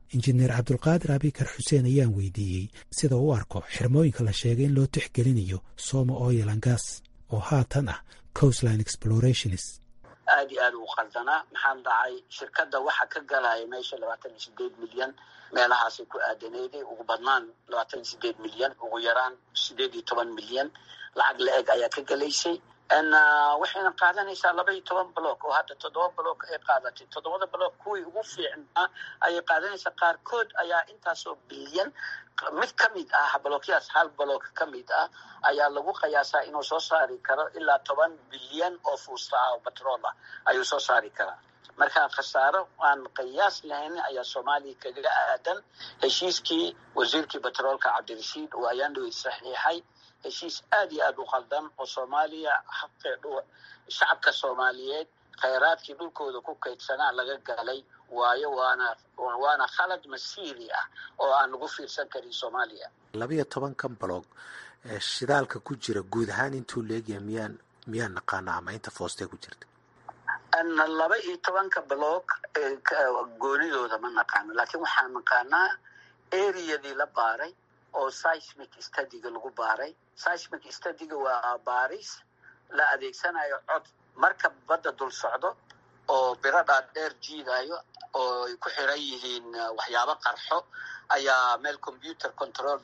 injineer cabdulqaadir abikar xuseen ayaan weydiiyey sida u arko xirmooyinka la sheegay in loo tixgelinayo somo oil and gas oo haatan ah coastline explorationis aad iyo aad u qaldanaa maxaa dhacay shirkadda waxa ka galaya meesha labaatan iyo sideed milyan meelahaasay ku aadaneeday ugu badnaan labaatan iyo sideed milyan ugu yaraan sideed iyo toban milyan lacag la eg ayaa ka gelaysay waxayna qaadanaysaa laba iyo toban block oo hadda toddoba block ay qaadatay toddobada block kuwii ugu fiicnaa ayay qaadanaysaa qaarkood ayaa intaasoo bilyan mid ka mid ah blookyaas hal block ka mid ah ayaa lagu qiyaasaa inuu soo saari karo ilaa toban bilyan oo fuusta ah oo batrool ah ayuu soo saari karaa marka khasaaro aan qiyaas lahayn ayaa soomaaliya kaga aadan heshiiskii wasiirkii batroolka cabdirashiid oo ayaan dhawey saxiixay heshiis aad iyo aad u qaldan oo soomaaliya xaqeedhu shacabka soomaaliyeed khayraadkii dhulkooda ku kaydsanaa laga galay waayo waana waana khalad masiiri ah oo aan lagu fiirsan karin soomaaliya labiyo tobankan baloog shidaalka ku jira guud ahaan intuu leegyahay miyaan miyaan naqaana ama inta foostee ku jirta laba iyo tobanka bloog goonidooda ma naqaano laakiin waxaan naqaanaa areadii la baaray oo seismic studyga lagu baaray seismic studyga waa baaris la adeegsanayo cod marka badda dul socdo oo biro dhaadheer jiidayo oo ay ku xiran yihiin waxyaabo qarxo ayaa meel computer control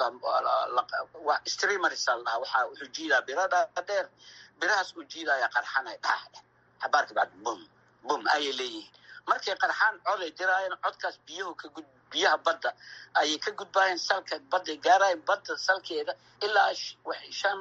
streamers la dhahaa waxa wuxuu jiidaa biro dhaadheer birahaas uu jiidaya qarxanay dhax xabaarka bacd bum bum ayay leeyihiin markay qarxaan coday diraayeen codkaas biyuhu ka gud biyaha badda ayay ka gudbaayeen salka badday gaarayen badda salkeeda ilaa shan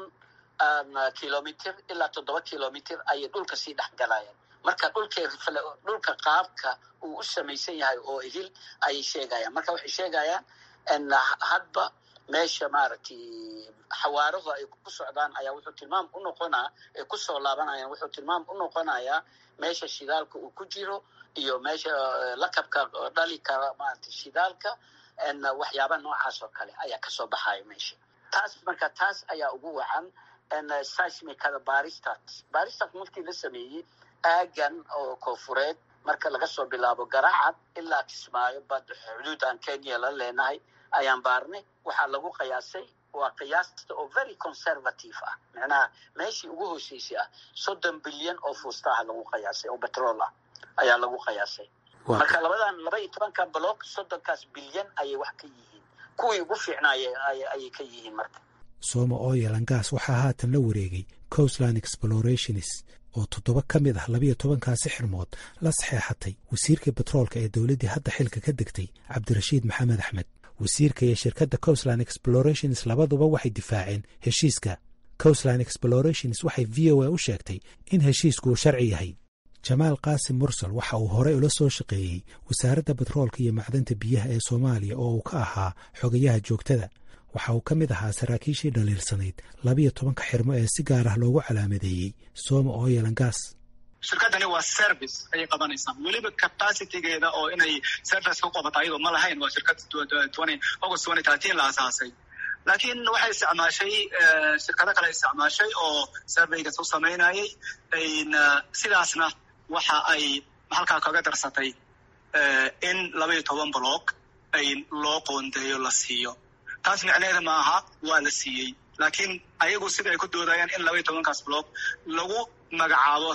kilomitr ilaa toddoba kilomitr ayay dhulka sii dhex galayeen marka dhulkay dhulka qaabka uu u samaysan yahay oo idil ayay sheegayaan marka waxay sheegayaan hadba meesha maaragtay xawaarahu ay ku socdaan ayaa wuxuu tilmaam u noqonaa ay kusoo laabanayaan wuxuu tilmaam u noqonayaa meesha shidaalka uu ku jiro iyo meesha lakabka dhali kara maarata shidaalka waxyaaba noocaas oo kale ayaa kasoo baxaya meesha taas marka taas ayaa ugu wacan seismicada baristat baristat markii la sameeyey aagan oo koonfureed marka laga soo bilaabo garaacad ilaa kismaayo bad xuduudan kenya la leenahay ayaan baarnay waxaa lagu qiyaasay waa qiyaasta oo very conservative ah macnaha meeshii ugu hooseysay ah soddon bilyan oo fuustaha lagu qiyaasay oo batrool ah ayaa lagu qiyaasay marka labadan laba iyo tobanka block soddonkaas bilyan ayay wax ka yihiin kuwii ugu fiicnaay ayay ka yihiin marka sooma oil and gas waxaa haatan la wareegay coastline explorationis oo toddoba ka mid ah labiyo tobankaasi xirmood la saxeexatay wasiirka batroolka ee dowladdii hadda xilka ka degtay cabdirashiid maxamed axmed wasiirka iyo shirkadda coastline explorations labaduba waxay difaaceen heshiiska coastline explorations waxay v o a u sheegtay in heshiisku uu sharci yahay jamaal qaasim mursal waxa uu horey ula soo shaqeeyey wasaaradda batroolka iyo macdanta biyaha ee soomaaliya oo uu ka ahaa xogayaha joogtada waxa uu ka mid ahaa saraakiishii dhaliilsanayd labiyo tobanka xirmo ee si gaar ah loogu calaamadeeyey sooma oil and gas shirkadani waa service ayay qabanaysaa weliba capacitygeeda oo inay service ku qabato ayadoo ma lahayn waa shirkad august twenty thirteen la asaasay laakiin waxay isticmaashay shirkado kale isticmaashay oo surveygas u samaynayay sidaasna waxa ay halkaa kaga darsatay in laba iyo toban block ay loo qoondeeyo la siiyo taas micneheeda ma aha waa la siiyey laakiin ayagu sida ay ku doodayaan in laba iyo tobankaas block lagu magacaabo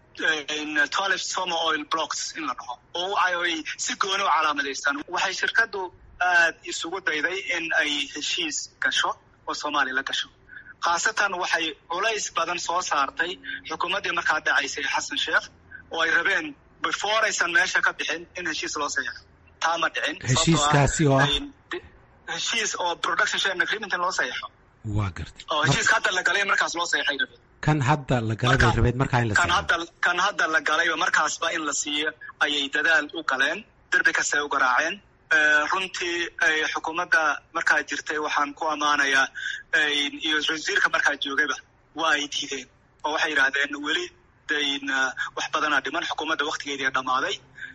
twelve somo oil blocks in la dhaho oo ay si gooni u calaamadaystaan waxay shirkaddu aad isugu dayday in ay heshiis gasho oo soomaaliya la gasho khaasatan waxay culays badan soo saartay xukuumaddii markaa dhacaysay xasan sheekh oo ay rabeen before aysan meesha ka bixin in heshiis loo saxeixo taa ma dhicin heshiiskaasi oo ah heshiis oo production sharing agreement in loo saxeixo waa gartay oo heshiiska hadda la galay markaas loo saxeixay rabeen kan hadda la galay bay rabeed markaa in la kan hadda kan hadda la galayba markaasba in la siiyo ayay dadaal u galeen derbi kastay u garaaceen runtii xukuumadda markaa jirtay waxaan ku ammaanayaa iyo wasiirka markaa joogayba waa ay diideen oo waxay yidhaahdeen weli dayn wax badanaa dhiman xukuumadda waktigeedii dhammaaday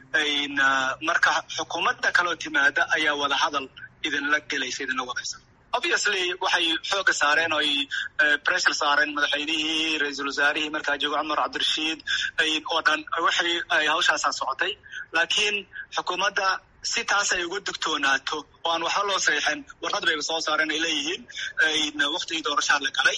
marka xukuumadda kaloo timaada ayaa wada hadal idinla gelaysa idinla wadaysa obviously waxay xooga saareen oo ay pressure saareen madaxweynihii ra-iisul wasaarihii markaa joogo cumar cabdirashiid oo dhan waxay ay hawshaasaa socotay laakiin xukuumadda si taas ay uga digtoonaato oo aan waxba loo saxiixin warqad bayba soo saareen ay leeyihiin waktigii doorashaa la galay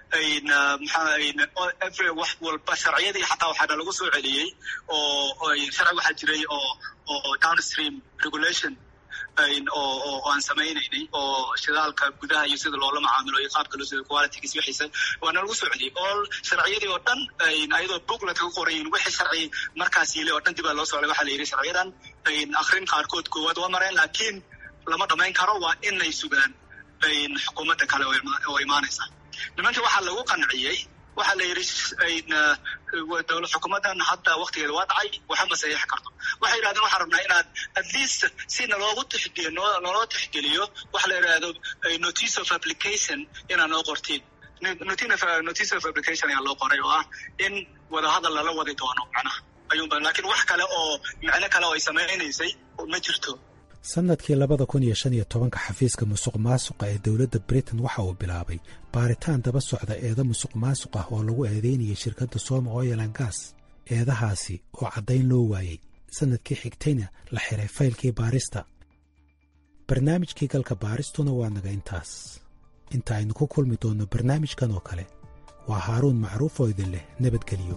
maxaa wax walba sharciyadii xataa waxaana lagu soo celiyey oo sharci waxaa jiray oo oo downstream regulation oo aan samaynaynay oo shidaalka gudaha iyo sida loola macaamilo iyo qaabka loo sida qualitygiis wixiisa waana lagu soo celiyey oo sharciyadii oo dhan ayadoo booklet ka qorayin wixii sharci markaas yili oo dhan dib baa loo socday waxaa la yidhi sharciyadan akrin qaarkood koowaad waa mareen laakiin lama dhamayn karo waa inay sugaan xukuumadda kale oo imaanaysa nimanka waxaa lagu qanciyey waxaa la yidhi dowlad xukuumaddan hadda waktigeeda waa dhacay waxa ma saxiixi karto waxay yidhahdeen waxaan rabnaa inaad at least si naloogu tixgeliyo naloo tixgeliyo waxa la yidhahdo notice of application inaad noo qortiin notice of application ayaa loo qoray oo ah in wadahadal lala wadi doono macnaha ayuunba laakiin wax kale oo micno kale oo ay samaynaysay ma jirto sannadkii labada kun iyo shan iyo tobanka xafiiska musuq maasuqa ee dowladda britain waxa uu bilaabay baaritaan daba socda eeda musuq maasuq ah oo lagu eedeynayay shirkadda soma oilan gas eedahaasi oo caddayn loo waayey sannadkii xigtayna la xiray faylkii baarista barnaamijkii galka baaristuna waa naga intaas inta aynu ku kulmi doonno barnaamijkan oo kale waa haaruun macruuf oo idin leh nabadgeliyo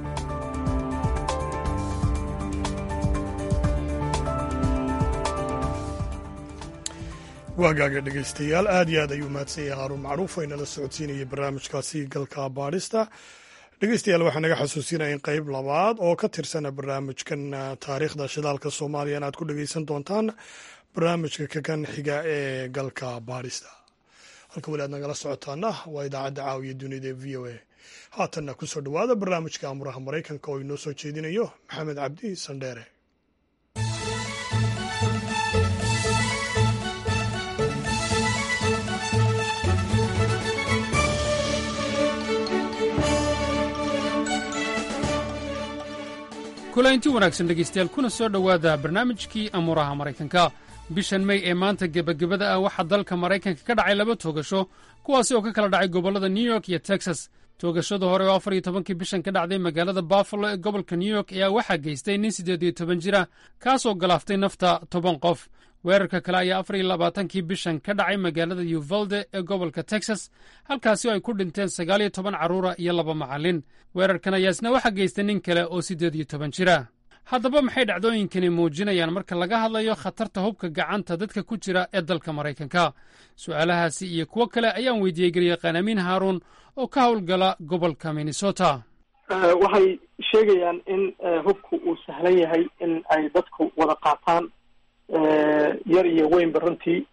waagaaga dhegaystayaal aad iyo aad ayuu mahadsan yahay haaruun macruuf oo inala socodsiinayay barnaamijkaasi galka baadhista dhegaystayaal waxaa naga xasuusinaya in qeyb labaad oo ka tirsana barnaamijkan taariikhda shidaalka soomaaliya inaad ku dhegaysan doontaan barnaamijka kakan xiga ee galka baadhista halka weli aad nagala socotaana waa idaacadda caawiya dunida ee v o a haatanna kusoo dhowaada barnaamijka amuraha maraykanka oo inoo soo jeedinayo maxamed cabdi sandheere kulaynti wanaagsan dhegaystayaal kuna soo dhowaada barnaamijkii amuuraha maraykanka bishan may ee maanta gebagabada ah waxaa dalka maraykanka ka dhacay laba toogasho kuwaasi oo ka kala dhacay gobollada new york iyo texas toogashada hore oo afar iyo tobankii bishan ka dhacday magaalada buffalo ee gobolka new york ayaa waxaa geystay nin siddeed iyo toban jira kaasoo galaaftay nafta toban qof weerarka kale ayaa afar iyo labaatankii bishan ka dhacay magaalada uvalde ee gobolka texas halkaasi oo ay ku dhinteen sagaal iyo toban carruura iyo laba macallin weerarkan ayaa isna waxaa geystay nin kale oo siddeed iyo toban jira haddaba maxay dhacdooyinkani muujinayaan marka laga hadlayo khatarta hubka gacanta dadka ku jira ee dalka maraykanka su'aalahaasi iyo kuwo kale ayaan weydiiyey garyaqaan amiin haaruun oo ka howlgala gobolka minnesota waxay sheegayaan in hubku uu sahlan yahay in ay dadku wada qaataan yar iyo weynba runtii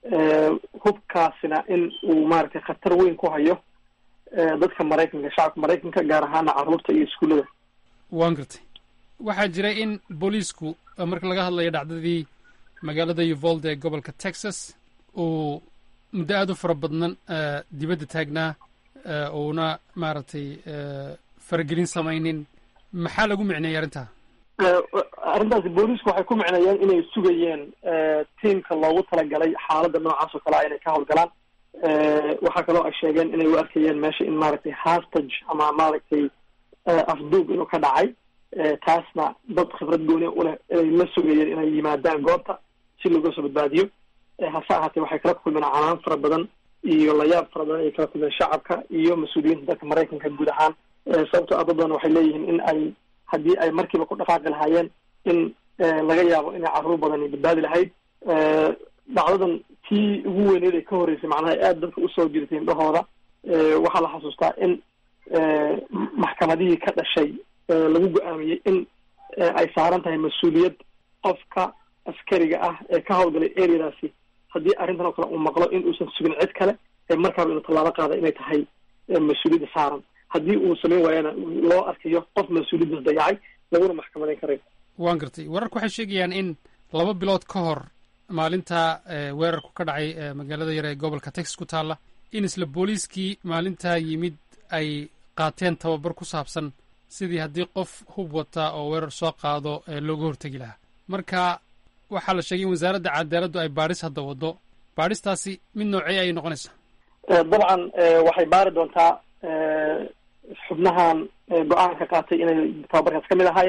hubkaasina in uu maaragtay khatar weyn ku hayo dadka maraykanka shacabka maraykanka gaar ahaana carruurta iyo iskuullada waan gartay waxaa jira in booliisku marka laga hadlayo dhacdadii magaalada uvalde ee gobolka texas uu muddo aad u fara badnan dibadda taagnaa uuna maaragtay faragelin samaynin maxaa lagu micneeyay arrintaa arrintaasi booliisku waxay ku micneeyeen inay sugayeen tiamka loogu talagalay xaaladda noocaas oo kale a inay ka howlgalaan waxaa kaloo ay sheegeen inay u arkayeen meesha in maaragtay hastage ama maaragtay afduub inuu ka dhacay taasna dad khibrad gooni uleh inay la sugayeen inay yimaadaan goobta si looga soo badbaadiyo hase ahaatee waxay kala kulmeen canaan fara badan iyo layaab fara badan ay kala kulmeen shacabka iyo mas-uuliyiinta dalka maraykanka guud ahaan sababtoo ah dad badan waxay leeyihiin in ay haddii ay markiiba ku dhaqaaqi lahaayeen in laga yaabo inay carruur badani badbaadi lahayd dhacdadan tii ugu weyneed ee ka horreysay macnaha aada dadka usoo jirtay indhahooda waxaa la xasuustaa in maxkamadihii ka dhashay lagu go-aamiyey in ay saaran tahay mas-uuliyad qofka askariga ah ee ka howlgalay areadaasi haddii arrintan oo kale uu maqlo in uusan sugin cid kale markaaba inuu tallaabo qaada inay tahay mas-uuliyadda saaran haddii uu samayn waayana loo arkayo qof mas-uuliyaddas dayacay laguna maxkamadayn karayo waan gartay wararku waxay sheegayaan in laba bilood ka hor maalinta weerarku ka dhacay magaalada yar ee gobolka texas ku taalla in isla booliiskii maalintaa yimid ay qaateen tababar ku saabsan sidii haddii qof hub wata oo weerar soo qaado looga hortegi lahaa marka waxaa la sheegay in wasaaradda cadaaladdu ay baadhis hadda waddo baadhistaasi mid noocey ayay noqonaysaa dabcan waxay baari doontaa xubnahan go-aanka qaatay inay tababarkaas ka mid ahaayeen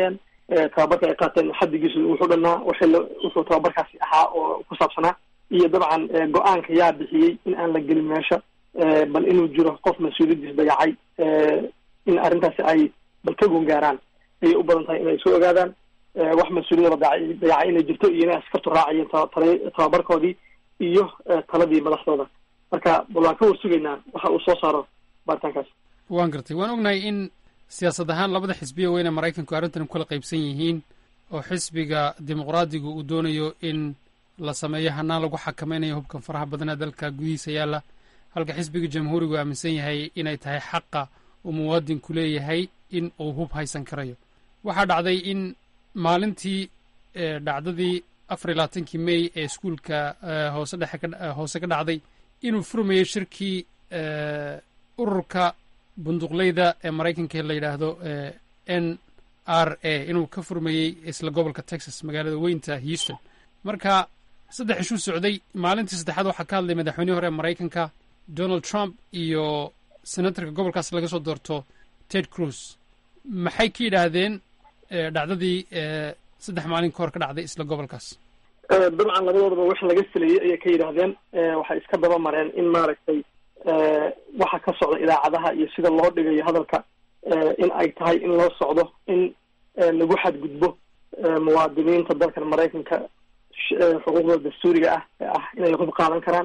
tababarka ay qaateen xaddigiisu wuxuu dhanaa waxay wuxuu tababarkaasi ahaa oo ku saabsanaa iyo dabcan go-aanka yaa bixiyey in aan la gelin meesha bal inuu jiro qof mas-uuliyadiis dayacay in arrintaasi ay bal ka gungaaraan ayay u badan tahay inay soo ogaadaan wax mas-uuliyada dayacay dayacay inay jirto iyo inay askartu raacayeen ta tababarkoodii iyo taladii madaxdooda marka bal waan ka warsugaynaa waxa uu soo saaro baaritaankaas waan gartay waan ognahay in siyaasad ahaan labada xisbiya weyne maraykanku arrintan ku kala qaybsan yihiin oo xisbiga dimuqraadigu uu doonayo in la sameeyo hanaan lagu xakamaynayo hubkan faraha badanee dalka gudihiisa yaalla halka xisbiga jamhuurigu aaminsan yahay inay tahay xaqa uu muwaadinku leeyahay in uu hub haysan karayo waxaa dhacday in maalintii dhacdadii afar iyo labaatankii mey ee iskuulka hoose dhexe hoose ka dhacday inuu furmayo shirkii ururka bunduqleyda ee maraykanka la yidhaahdo n r a inuu ka furmayey isla gobolka texas magaalada weynta houston marka saddex ishuu socday maalintii saddexaad waxaa ka hadlay madaxweynihii hore ee maraykanka donald trump iyo senatorka gobolkaas laga soo doorto ted cruz maxay ka yidhaahdeen dhacdadii saddex maalin ka hor ka dhacday isla gobolkaas dabcan labadoodaba wax laga filayay ayay ka yidhaahdeen waxay iska daba mareen in maaragtay waxa ka socda idaacadaha iyo sida loo dhigayo hadalka in ay tahay in loo socdo in lagu xadgudbo muwaadiniinta dalkan maraykanka xuquuqda dastuuriga ah ee ah inay hub qaadan karaan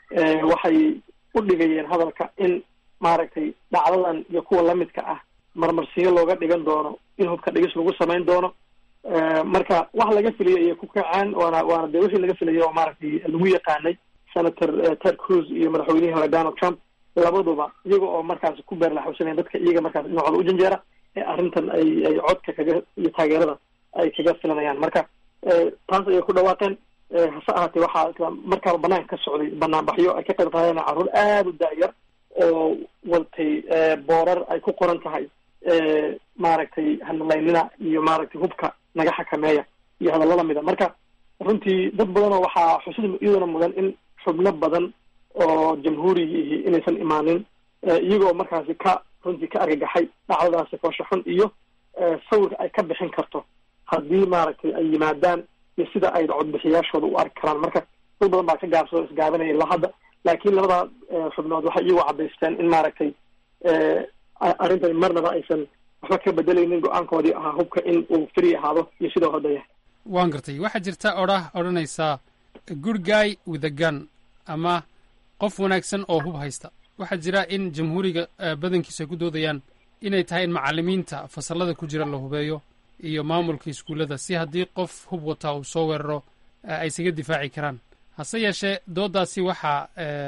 waxay u dhigayeen hadalka in maaragtay dhacdadan iyo kuwa lamidka ah marmarsiyo looga dhigan doono in hubka dhigis lagu samayn doono marka wax laga filayay ayay ku kaceen waana waana dee wixii laga filayay oo maaragtay lagu yaqaanay senator ted cruz iyo madaxweynihii hore donald trump labaduba iyaga oo markaas ku beerlaxusanaya dadka iyaga markaas dhinacooda u janjeera ee arrintan ay ay codka kaga iyo taageerada ay kaga filanayaan marka taas ayay ku dhawaaqeen hase ahaatee waxaa markaaba banaanka ka socday banaanbaxyo ay ka qayb qaadeen carruur aada u da-yar oo watay boorar ay ku qoran tahay maaragtay hanalaynina iyo maaragtay hubka naga xakameeya iyo hadalla lamida marka runtii dad badanoo waxaa xusid iyaduna mudan in xubno badan oo jamhuurigii inaysan imaanin iyagoo markaasi ka runtii ka argagaxay dhacdadaasi foosha xun iyo sawirka ay ka bixin karto haddii maaragtay ay yimaadaan iyo sida ay codbixiyaashooda u arki karaan marka dad badan baa ka gaabsado isgaabanaya ilaa hadda laakiin labada xubnood waxay iyagoo cadaysteen in maaragtay arrintani marnaba aysan waxba ka bedelaynin go-aankoodii ahaa hubka in uu free ahaado iyo sidoo hadda yahay waan gartay waxaa jirta odhah odhanaysaa good guy with a gun ama qof wanaagsan oo hub haysta waxaa jira in jamhuuriga badankiisu ay ku doodayaan inay tahay in macalimiinta fasallada ku jira la hubeeyo iyo maamulka iskuullada si haddii qof hub wataa uu soo weeraro ay isaga difaaci karaan hase yeeshee dooddaasi waxaa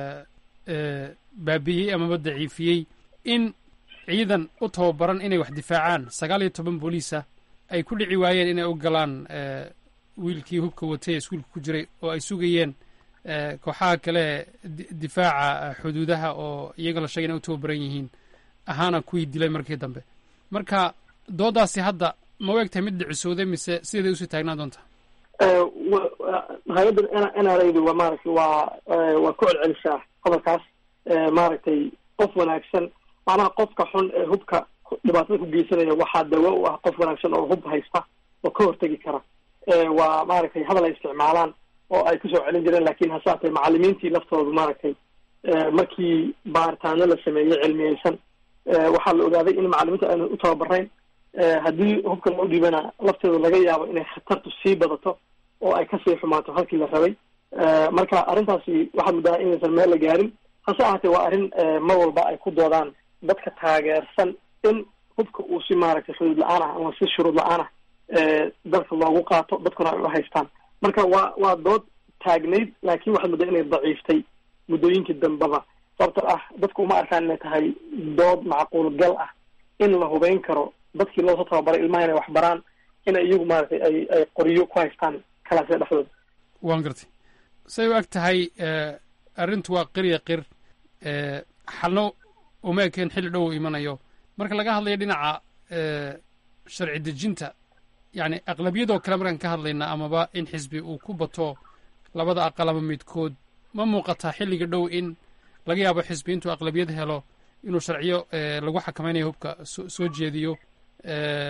baabi'iyey amaba daciifiyey in ciidan u tababaran inay wax difaacaan sagaal iyo toban booliisa ay ku dhici waayeen inay u galaan wiilkii hubka watay ee iskuulka ku jiray oo ay sugayeen kooxaha kale difaaca xuduudaha oo iyaga la sheegay inay u tababaran yihiin ahaana kuwii dilay markii dambe marka dooddaasi hadda ma u egtahay mid dhicisooday mise sideeday usii taagnaan doontaa hay-adda n r adu waa maaragtay waa waa ku celcelisaa hadalkaas maaragtay qof wanaagsan macnaha qofka xun ee hubka dhibaatada ku geysanaya waxaa dawo u ah qof wanaagsan oo hub haysta oo ka hortegi kara waa maaragtay hadal ay isticmaalaan oo ay kusoo celin jireen lakin hase haatee macalimiintii laftoodu maaragtay markii baaritaano la sameeyey cilmiyeysan waxaa la ogaaday in macalimiinta aanan u tababarayn haddii hubka loo dhiibana lafteedu laga yaabo inay khatartu sii badato oo ay kasii xumaato halkii la rabay marka arrintaasi waxaad muddaha inaysan meel la gaarin hase ahaatee waa arrin mar walba ay ku doodaan dadka taageersan in hubka uu si maaragtay xuduud la-aan ah ama si shuruud la-aan ah dalka loogu qaato dadkuna ay u haystaan marka waa waa dood taagnayd laakiin waxaad muddaa inay daciiftay muddooyinkii dambeba sababto ah dadku uma arkaan inay tahay dood macquul gal ah in la hubeyn karo dadkii loosoo tababaray ilmaha inay wax baraan inay iyagu maaragtay ay ay qoryo ku haystaan kalaasya dhexdooda waan gartay say u eg tahay arrintu waa qirya qir xalno uma ekeen xilli dhow imanayo marka laga hadlayo dhinaca sharci dejinta yacni aqlabiyadoo kale markaan ka hadlayna amaba in xisbi uu ku bato labada aqal ama midkood ma muuqataa xilliga dhow in laga yaabo xisbi intuu aqlabiyad helo inuu sharciyo lagu xakamaynayo hubka soo jeediyo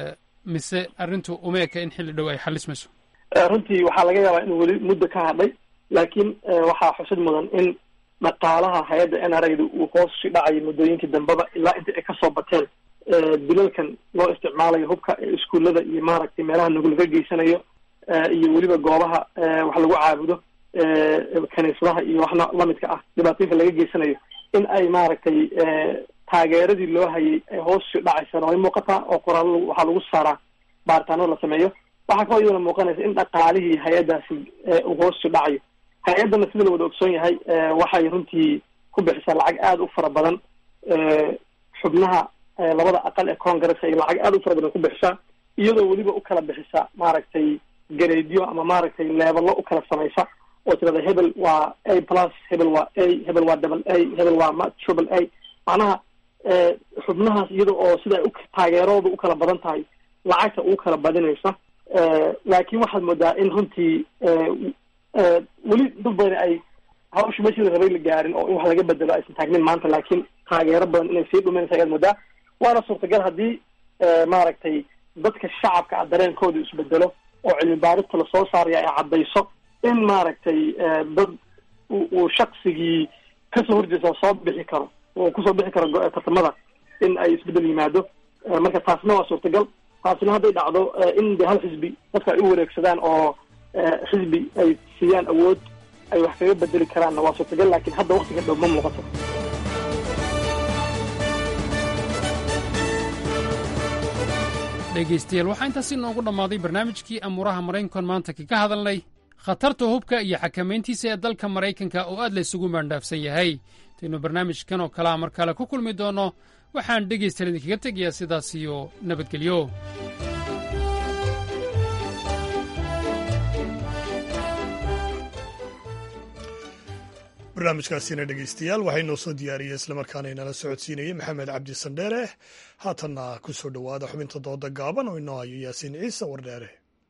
mise arrintu uma eka in xilli dhow ay xalismayso runtii waxaa laga yaabaa inuu weli muddo ka hadhay laakiin waxaa xusid mudan in dhaqaalaha hay-adda n r a da uu hoos usi dhacayo muddooyinkii dambeba ilaa inta ay kasoo bateen dilalkan loo isticmaalayo hubka ee iskuullada iyo maaragtay meelaha nugulka geysanayo iyo weliba goobaha wax lagu caabudo kaniisadaha iyo waxna lamidka ah dhibaatooyinka laga geysanayo in ay maaragtay taageeradii loo hayay ay hoos usi dhacaysana way muuqataa oo qoraal waxaa lagu saaraa baaritaano la sameeyo waxaa kaloo iyadana muuqanaysa in dhaqaalihii hay-addaasi uu hoos usi dhacayo hay-addana sida la wada ogsoon yahay waxay runtii ku bixisaa lacag aada u fara badan xubnaha labada aqal ee congress ay lacag aada u fara badan ku bixisaa iyadoo weliba u kala bixisa maaragtay gareedyo ama maaragtay leebalo u kala samaysa oo tirada hebel waa a plus hebel waa a hebel waa double a hebel waa ma triple a macnaha xubnahaas iyada oo sida u taageerooda u kala badan tahay lacagta ugu kala badinaysa laakiin waxaad moodaa in runtii weli dad badan ay hawsha meeshii rabay la gaarin oo in wax laga bedelo aysan taagnin maanta laakiin taageero badan inay sii dhuminaysa ayaad moodaa waana suurtagal haddii maaragtay dadka shacabka ah dareenkooda isbedelo oo cilmi baarista lasoo saaraya ay caddayso in maaragtay dad uu shaksigii kasoo horjeesa soo bixi karo oo kusoo bixi karo tartamada in ay isbedel yimaado marka taasna waa suurtagal taasina hadday dhacdo in de hal xisbi dadka ay u wareegsadaan oo xisbi ay siiyaan awood ay wax kaga bedeli karaanna waa suurtagal laakiin hadda waktiga dhow ma muuqato dhegaystayaal waxaa intaasi noogu dhammaaday barnaamijkii amuuraha maraykankan maanta kaga hadalnay khatarta hubka iyo xakamayntiisa ee dalka maraykanka oo aad la isugu maandhaafsan yahay intaynu barnaamijkan oo kalea mar kale ku kulmi doonno waxaan dhegaystayaal idinkaga tegayaa sidaas iyo nabadgelyo barnaamijkaasina dhegaystayaal waxay noo soo diyaariyey islamarkaana inala socodsiinayey maxamed cabdi sandheere haatanna ku soo dhowaada xubinta dooda gaaban oo inoo hayo yaasiin ciise wardheere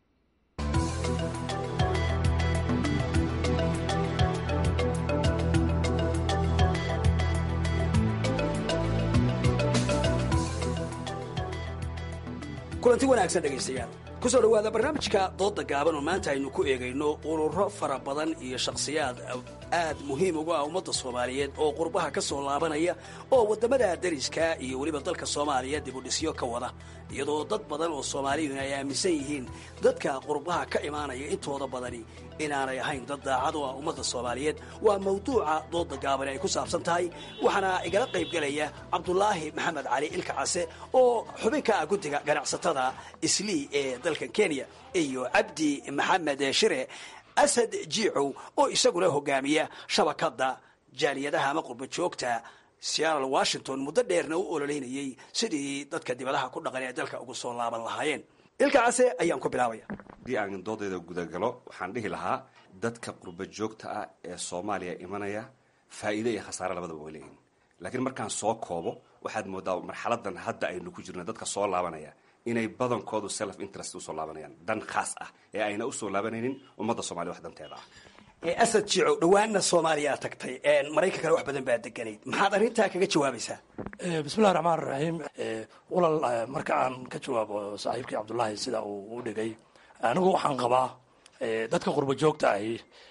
kulanti wanaagsan dhegaystayaal ku soo dhowaada barnaamijka doodda gaaban oo maanta aynu ku eegayno ururo fara badan iyo shakhsiyaad aad muhiim ugu ah ummadda soomaaliyeed oo qurbaha ka soo laabanaya oo waddamada dariska iyo weliba dalka soomaaliya dibudhisyo ka wada iyadoo dad badan oo soomaaliyun ay aaminsan yihiin dadka qurbaha ka imaanaya intooda badani inaanay ahayn dad daacad oo ah ummadda soomaaliyeed waa mawduuca doodda gaabani ay ku saabsan tahay waxaana igala qayb gelaya cabdulaahi maxamed cali ilka case oo xubin ka ah guddiga ganacsatada islii ee dalkan kenya iyo cabdi maxamed shire asad jiicow oo isaguna hogaamiya shabakadda jaaliyadaha ama qurba joogta seattle washington muddo dheerna u ololeynayey sidii dadka dibadaha ku dhaqan ee dalka ugu soo laaban lahaayeen ilka case ayaan ku bilaabaya haddii aan doodayda gudagalo waxaan dhihi lahaa dadka qurba joogta ah ee soomaaliya imanaya faa'iide iyo khasaare labadaba way leeyihin laakiin markaan soo koobo waxaad moodaa marxaladan hadda aynu ku jirno dadka soo laabanaya inay badankoodu self interest usoo laabanayaan dan khaas ah ee ayna usoo laabanaynin ummadda soomaliya wax danteeda ah asad jiicow dhawaanna soomaaliya tagtay maraykankana wax badan baa deganayd maxaad arrintaa kaga jawaabaysaa bismillahi raxmaan raxiim walal marka aan ka jawaabo saaxiibkii cabdullaahi sida uu u dhigay anigu waxaan qabaa dadka qurba joogta ahi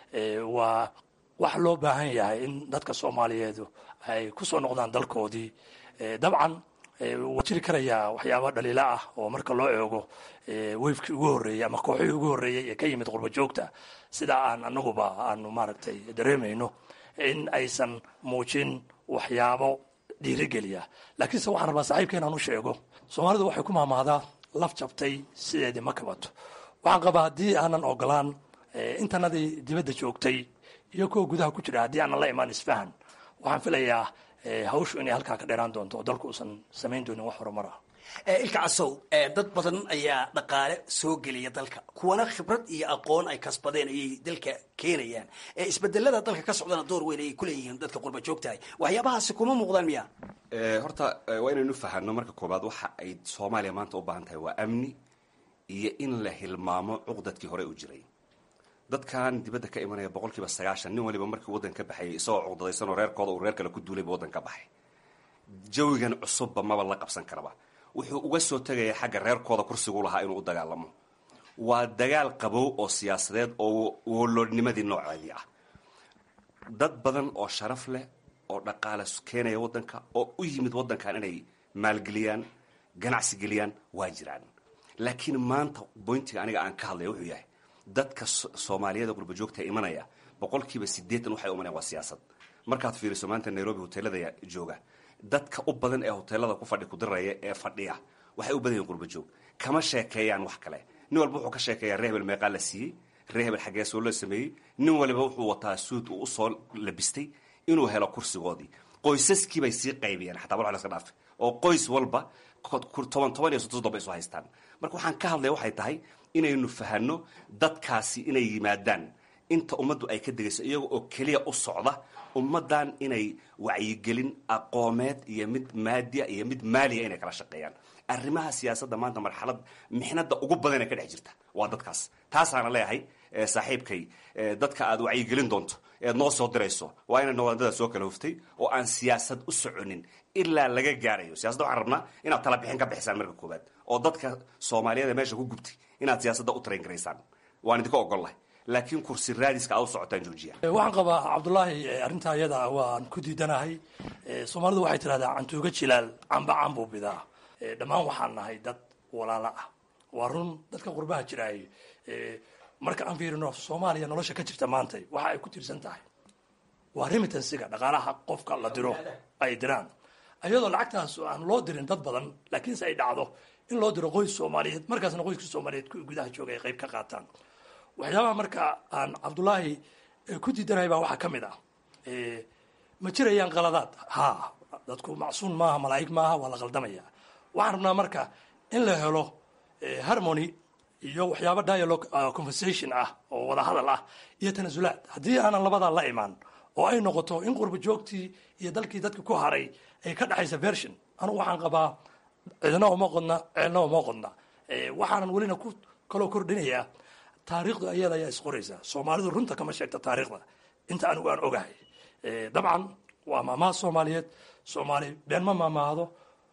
waa wax loo baahan yahay in dadka soomaaliyeedu ay kusoo noqdaan dalkoodii dabcan waa jiri karayaa waxyaaba dhaliila ah oo marka loo eego weyfkii ugu horreeyey ama kooxihii ugu horreeyey ee ka yimid qurba joogta sida aan anaguba aanu maaragtay dareemayno in aysan muujin waxyaabo dhiirigeliya laakiinse waxaan rabaa saaxiibka inaan u sheego soomaalidu waxay ku maamaadaa laf jabtay sideedii ma kabato waxaan qabaa haddii aanan ogolaan intanadii dibadda joogtay iyo kuwa gudaha ku jira haddii aanan la imaan isfahan waxaan filayaa hawshu inay halkaa ka dheeraan doonto oo dalku uusan samayn doonin wax horumar ah ilka casow dad badan ayaa dhaqaale soo geliya dalka kuwana khibrad iyo aqoon ay kasbadeen ayay dalka keenayaan isbedelada dalka ka socdana door weyn ayay kuleeyihiin dadka qurba joogtahay waxyaabahaasi kuma muuqdaan miya horta waa inaynu fahano marka koobaad waxa ay soomaaliya maanta u baahan tahay waa amni iyo in la hilmaamo cuqdadkii hore u jiray dadkan dibadda ka imanaya boqol kiiba sagaashan nin waliba markii waddan ka baxayay isagoo cuqdadaysanoo reerkooda uu reer kale ku duulayba waddan ka baxay jawigan cusubba maba la qabsan karaba wuxuu uga soo tegaya xagga reerkooda kursigu lahaa inuu u dagaalamo waa dagaal qabow oo siyaasadeed oo woloodnimadii nooceedii ah dad badan oo sharaf leh oo dhaqaale keenaya waddanka oo u yimid waddankan inay maalgeliyaan ganacsi geliyaan waa jiraan laakiin maanta boyntiga aniga aan ka hadlaya wuxuu yahay dadka soomaaliyada qurbajoogta imanaya boqolkiiba sideetan waxay umanayan waa siyaasad markaad fiiriso maanta nairobi hoteelada jooga dadka u badan ee hoteelada ku fadhi kudiraya ee fadhiya waxay u badan yihin qurbajoog kama sheekeeyaan wax kale nin walba wuxuu ka sheekeeyaa ree hebel meeqaa la siiyey ree hebel xaggee soo la sameeyey nin waliba wuxuu wataa suud uu usoo labistay inuu helo kursigoodii qoysaskii bay sii qaybiyeen xataa wal laska dhaafe oo qoys walba toban toban iyo soddon soddon bay isu haystaan marka waxaan ka hadlaya waxay tahay inaynu fahanno dadkaasi inay yimaadaan inta ummaddu ay ka degayso iyaga oo keliya u socda ummaddan inay wacyigelin aqoomeed iyo mid maadiya iyo mid maaliya inay kala shaqeeyaan arrimaha siyaasadda maanta marxalad mixnada ugu badan ee ka dhex jirta waa dadkaas taasaana leeyahay saaxiibkay dadka aad wacyigelin doonto eed noo soo dirayso waa inay nawaadada soo kala huftay oo aan siyaasad u soconin ilaa laga gaarayo siyasada waxaan rabnaa inaad tala bixin ka bixisaan marka koowaad oo dadka soomaaliyeed ee meesha ku gubtay inaad siyaasadda u tarayn garaysaan waan idinka ogollahay laakiin kursi raadiska aad u socotaan joojiya waxaan qabaa cabdullaahi arrintaa iyada waan ku diidanahay soomaalidu waxay tidhahdaa cantuuga jilaal camba cambuu bidaa dhammaan waxaan nahay dad walaalo ah waa run dadka qurbaha jiraay marka aan fiirino soomaaliya nolosha ka jirta maanta waxa ay ku tiirsan tahay waa remitansiga dhaqaalaha qofka la diro ay diraan iyadoo lacagtaas aan loo dirin dad badan laakiinse ay dhacdo in loo diro qoys soomaaliyeed markaasna qoyska soomaaliyeed kuwii gudaha jooga ay qayb ka qaataan waxyaabaha marka aan cabdullaahi ku diidanahay baa waxaa ka mid ah ma jirayaan qaladaad ha dadku macsuun maaha malaa'ig maaha waa la qaldamaya waxaan rabnaa marka in la helo harmony iyo waxyaaba dialogue conversation ah oo wada hadal ah iyo tanasulaad haddii aanan labadaa la imaan oo ay noqoto in qurba joogtii iyo dalkii dadka ku haray ay ka dhexaysa version anugu waxaan qabaa cidna uma qodna ceelna uma qodna waxaanan welina ku kaloo kordhinayaa taariikhdu ayada ayaa isqoraysa soomaalidu runta kama sheegta taariikhda inta anigu aan ogahay dabcan waa maamaha soomaaliyeed soomaali been ma maamaahdo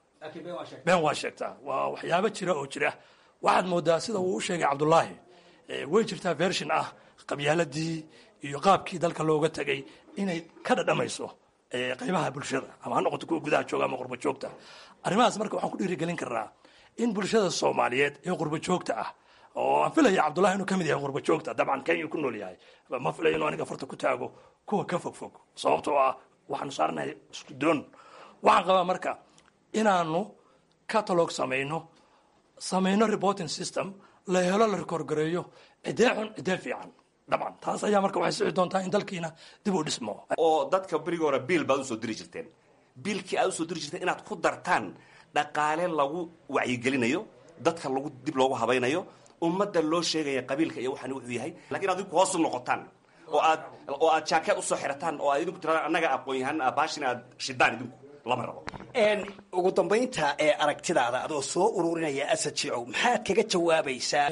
been waa sheegtaa waa waxyaabo jira oo jira waxaad moodaa sida uu u sheegay cabdullaahi way jirtaa version ah qabyaaladii iyo qaabkii dalka looga tegay inay ka dhadhamayso qaybaha bulshada ama ha noqoto kuwa gudaha jooga ama qurba joogta arrimahaas marka waxaan ku dhiirigelin karnaa in bulshada soomaaliyeed ee qurba joogta ah oo aan filaya cabdullahi inuu ka mid yahay qurba joogta dabcan kenya ku nool yahay ma filayo inuu aniga farta ku taago kuwa ka fog fog sababtoo ah waxaanu saaranahay isku doon waxaan qabaa marka inaanu catalog samayno samayno reporting system la helo la rekoorgareeyo cidee xun cidee fiican dabcan taas ayaa marka waxay sixi doontaa in dalkiina dib u dhismo oo dadka berigi hore biil baad usoo diri jirteen biilkii aad usoo diri jirteen inaad ku dartaan dhaqaale lagu wacyigelinayo dadka lagu dib loogu habaynayo ummadda loo sheegaya qabiilka iyo waxaan wuxuu yahay lakiin ad idinku hoos u noqotaan oo aad oo aad jaakeed usoo xirataan oo aad idinku tiradaan annaga aqoon yahaan baashin aad shidaan idinku lama rabo ugu dambaynta ee aragtidaada adoo soo ururinaya asad jicow maxaad kaga jawaabaysaa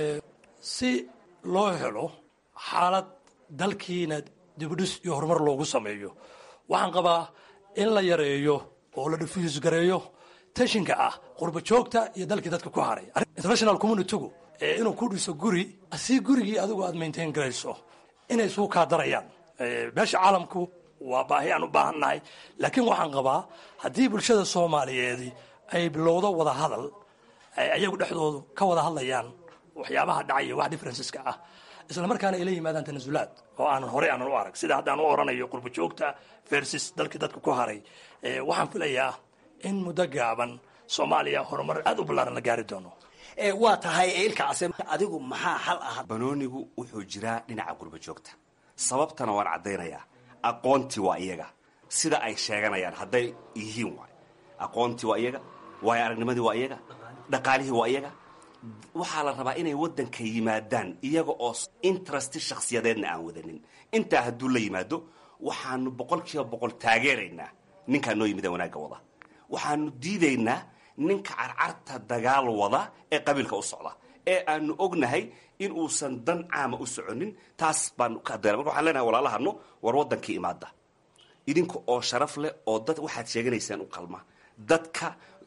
si loo helo xaalad dalkiina dibudhis iyo horumar loogu sameeyo waxaan qabaa in la yareeyo oo la diffuse gareeyo tashinka ah qurba joogta iyo dalkii dadka ku haray international communitygu inuu ku dhiso guri si gurigii adigu aad maintain garayso inay suu kaa darayaan meesha caalamku waa baahi aan u baahan nahay laakiin waxaan qabaa haddii bulshada soomaaliyeedi ay bilowdo wada hadal ayagu dhexdoodu ka wada hadlayaan waxyaabaha dhacaya wax differenceska ah isla markaana ay la yimaadaan tanasulaad oo aanan horey aanan u arag sida haddaan u oranayo qurba joogta versus dalkii dadka ku haray waxaan filayaa in muddo gaaban soomaaliya horumar aad u ballaaran la gaari doono waa tahay ilka case adigu maxaa xal ah banoonigu wuxuu jiraa dhinaca qurba joogta sababtana waan caddaynayaa aqoontii waa iyaga sida ay sheeganayaan hadday yihiin waay aqoontii waa iyaga waayo aragnimadii waa iyaga dhaqaalihii waa iyaga waxaa la rabaa inay waddanka yimaadaan iyaga oo interesti shakhsiyadeedna aan wadanin intaa hadduu la yimaado waxaanu boqol kiiba boqol taageeraynaa ninkaa noo yimida wanaagga wada waxaanu diidaynaa ninka carcarta dagaal wada ee qabiilka u socda ee aanu ognahay in uusan dan caama u soconin taas baanu ka hadlayna marka waxaan leenahay walaalahano war waddankii imaada idinka oo sharaf leh oo dad waxaad sheeganaysaan u qalma dadka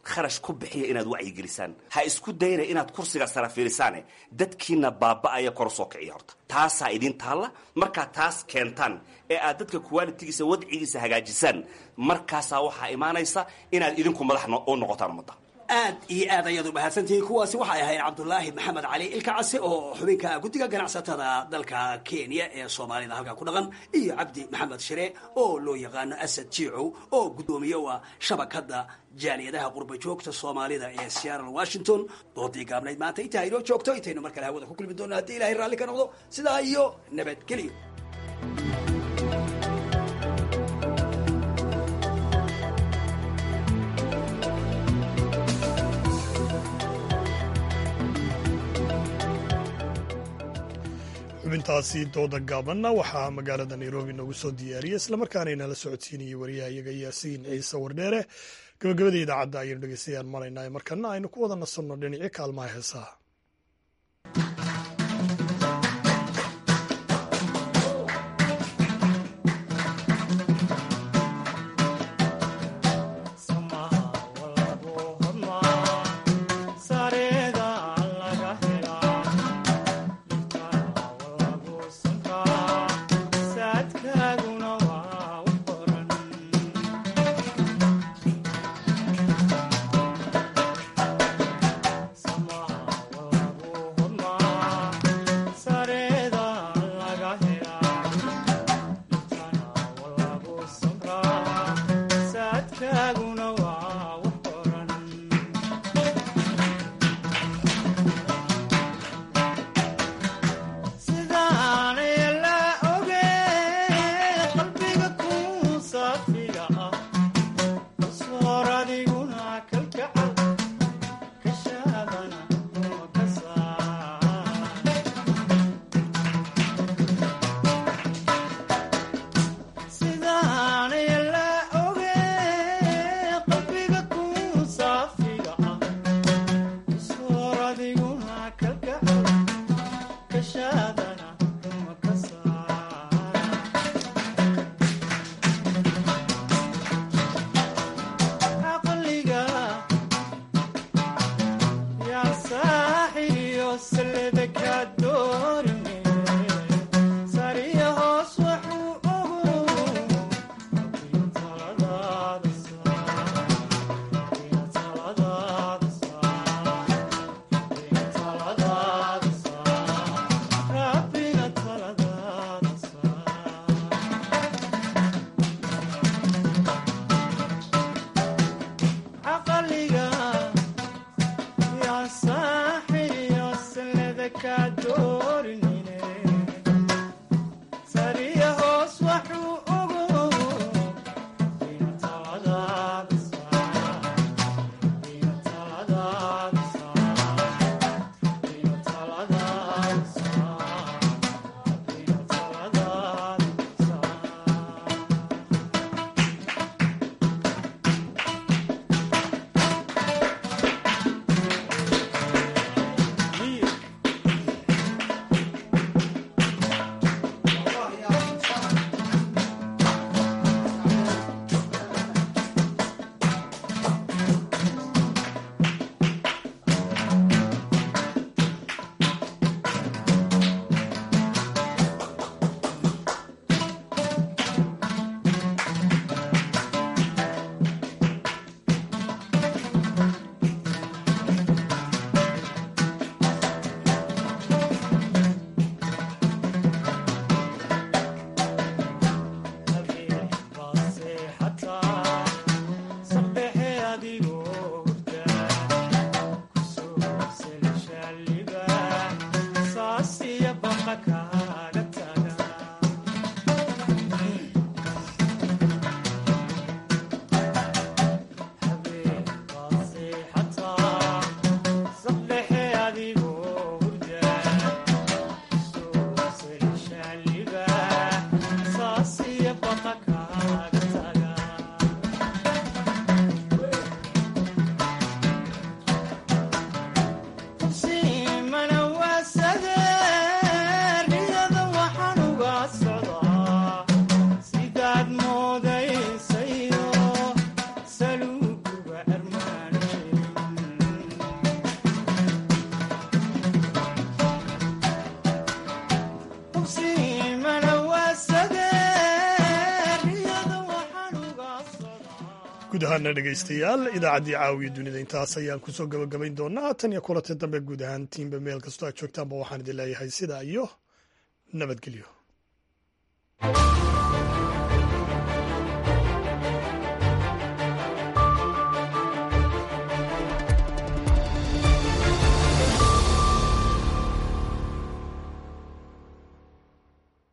kharash ku bixiya inaad wacyigelisaan ha isku dayna inaad kursiga sara fiirisaane dadkiina baaba'aya kor soo kiciya horta taasaa idin taalla markaad taas keentaan ee aad dadka qualitigiisa wadcigiisa hagaajisaan markaasaa waxaa imaanaysa inaad idinku madax u noqotaan ummadda aad iyo aad ayaad u mahadsantihiin kuwaasi waxay ahayd cabdulaahi maxamed cali ilkacase oo xubinka guddiga ganacsatada dalka kenya ee soomaalida halkaa ku dhaqan iyo cabdi maxamed shire oo loo yaqaano asad jiicow oo guddoomiye u ah shabakadda jaaliyadaha qurba joogta soomaalida ee seattle washington doodii gaabnayd maanta intaa inoo joogto intaynu mar kale hawada ku kulmi doona haddii ilahay raalli ka noqdo sidaa iyo nabadgelyo xubintaasi dooda gaabanna waxaa magaalada nairobi noogu soo diyaariyey islamarkaana inala socodsiinayay wariyaha iyaga yaasiin ciise wardheere gabagabada idaacadda ayaynu dhegeystayaal malaynaa markana aynu ku wada nasanno dhinacyo kaalmaha heesaha Sama guud ahaana dhegaystayaal idaacaddii caawiya dunida intaas ayaan kusoo gabagabayn doonaa tan iyo kulanta dambe guud ahaan tiimba meel kastoo aad joogtaanba waxaan idin leeyahay sidaa iyo nabadgelyo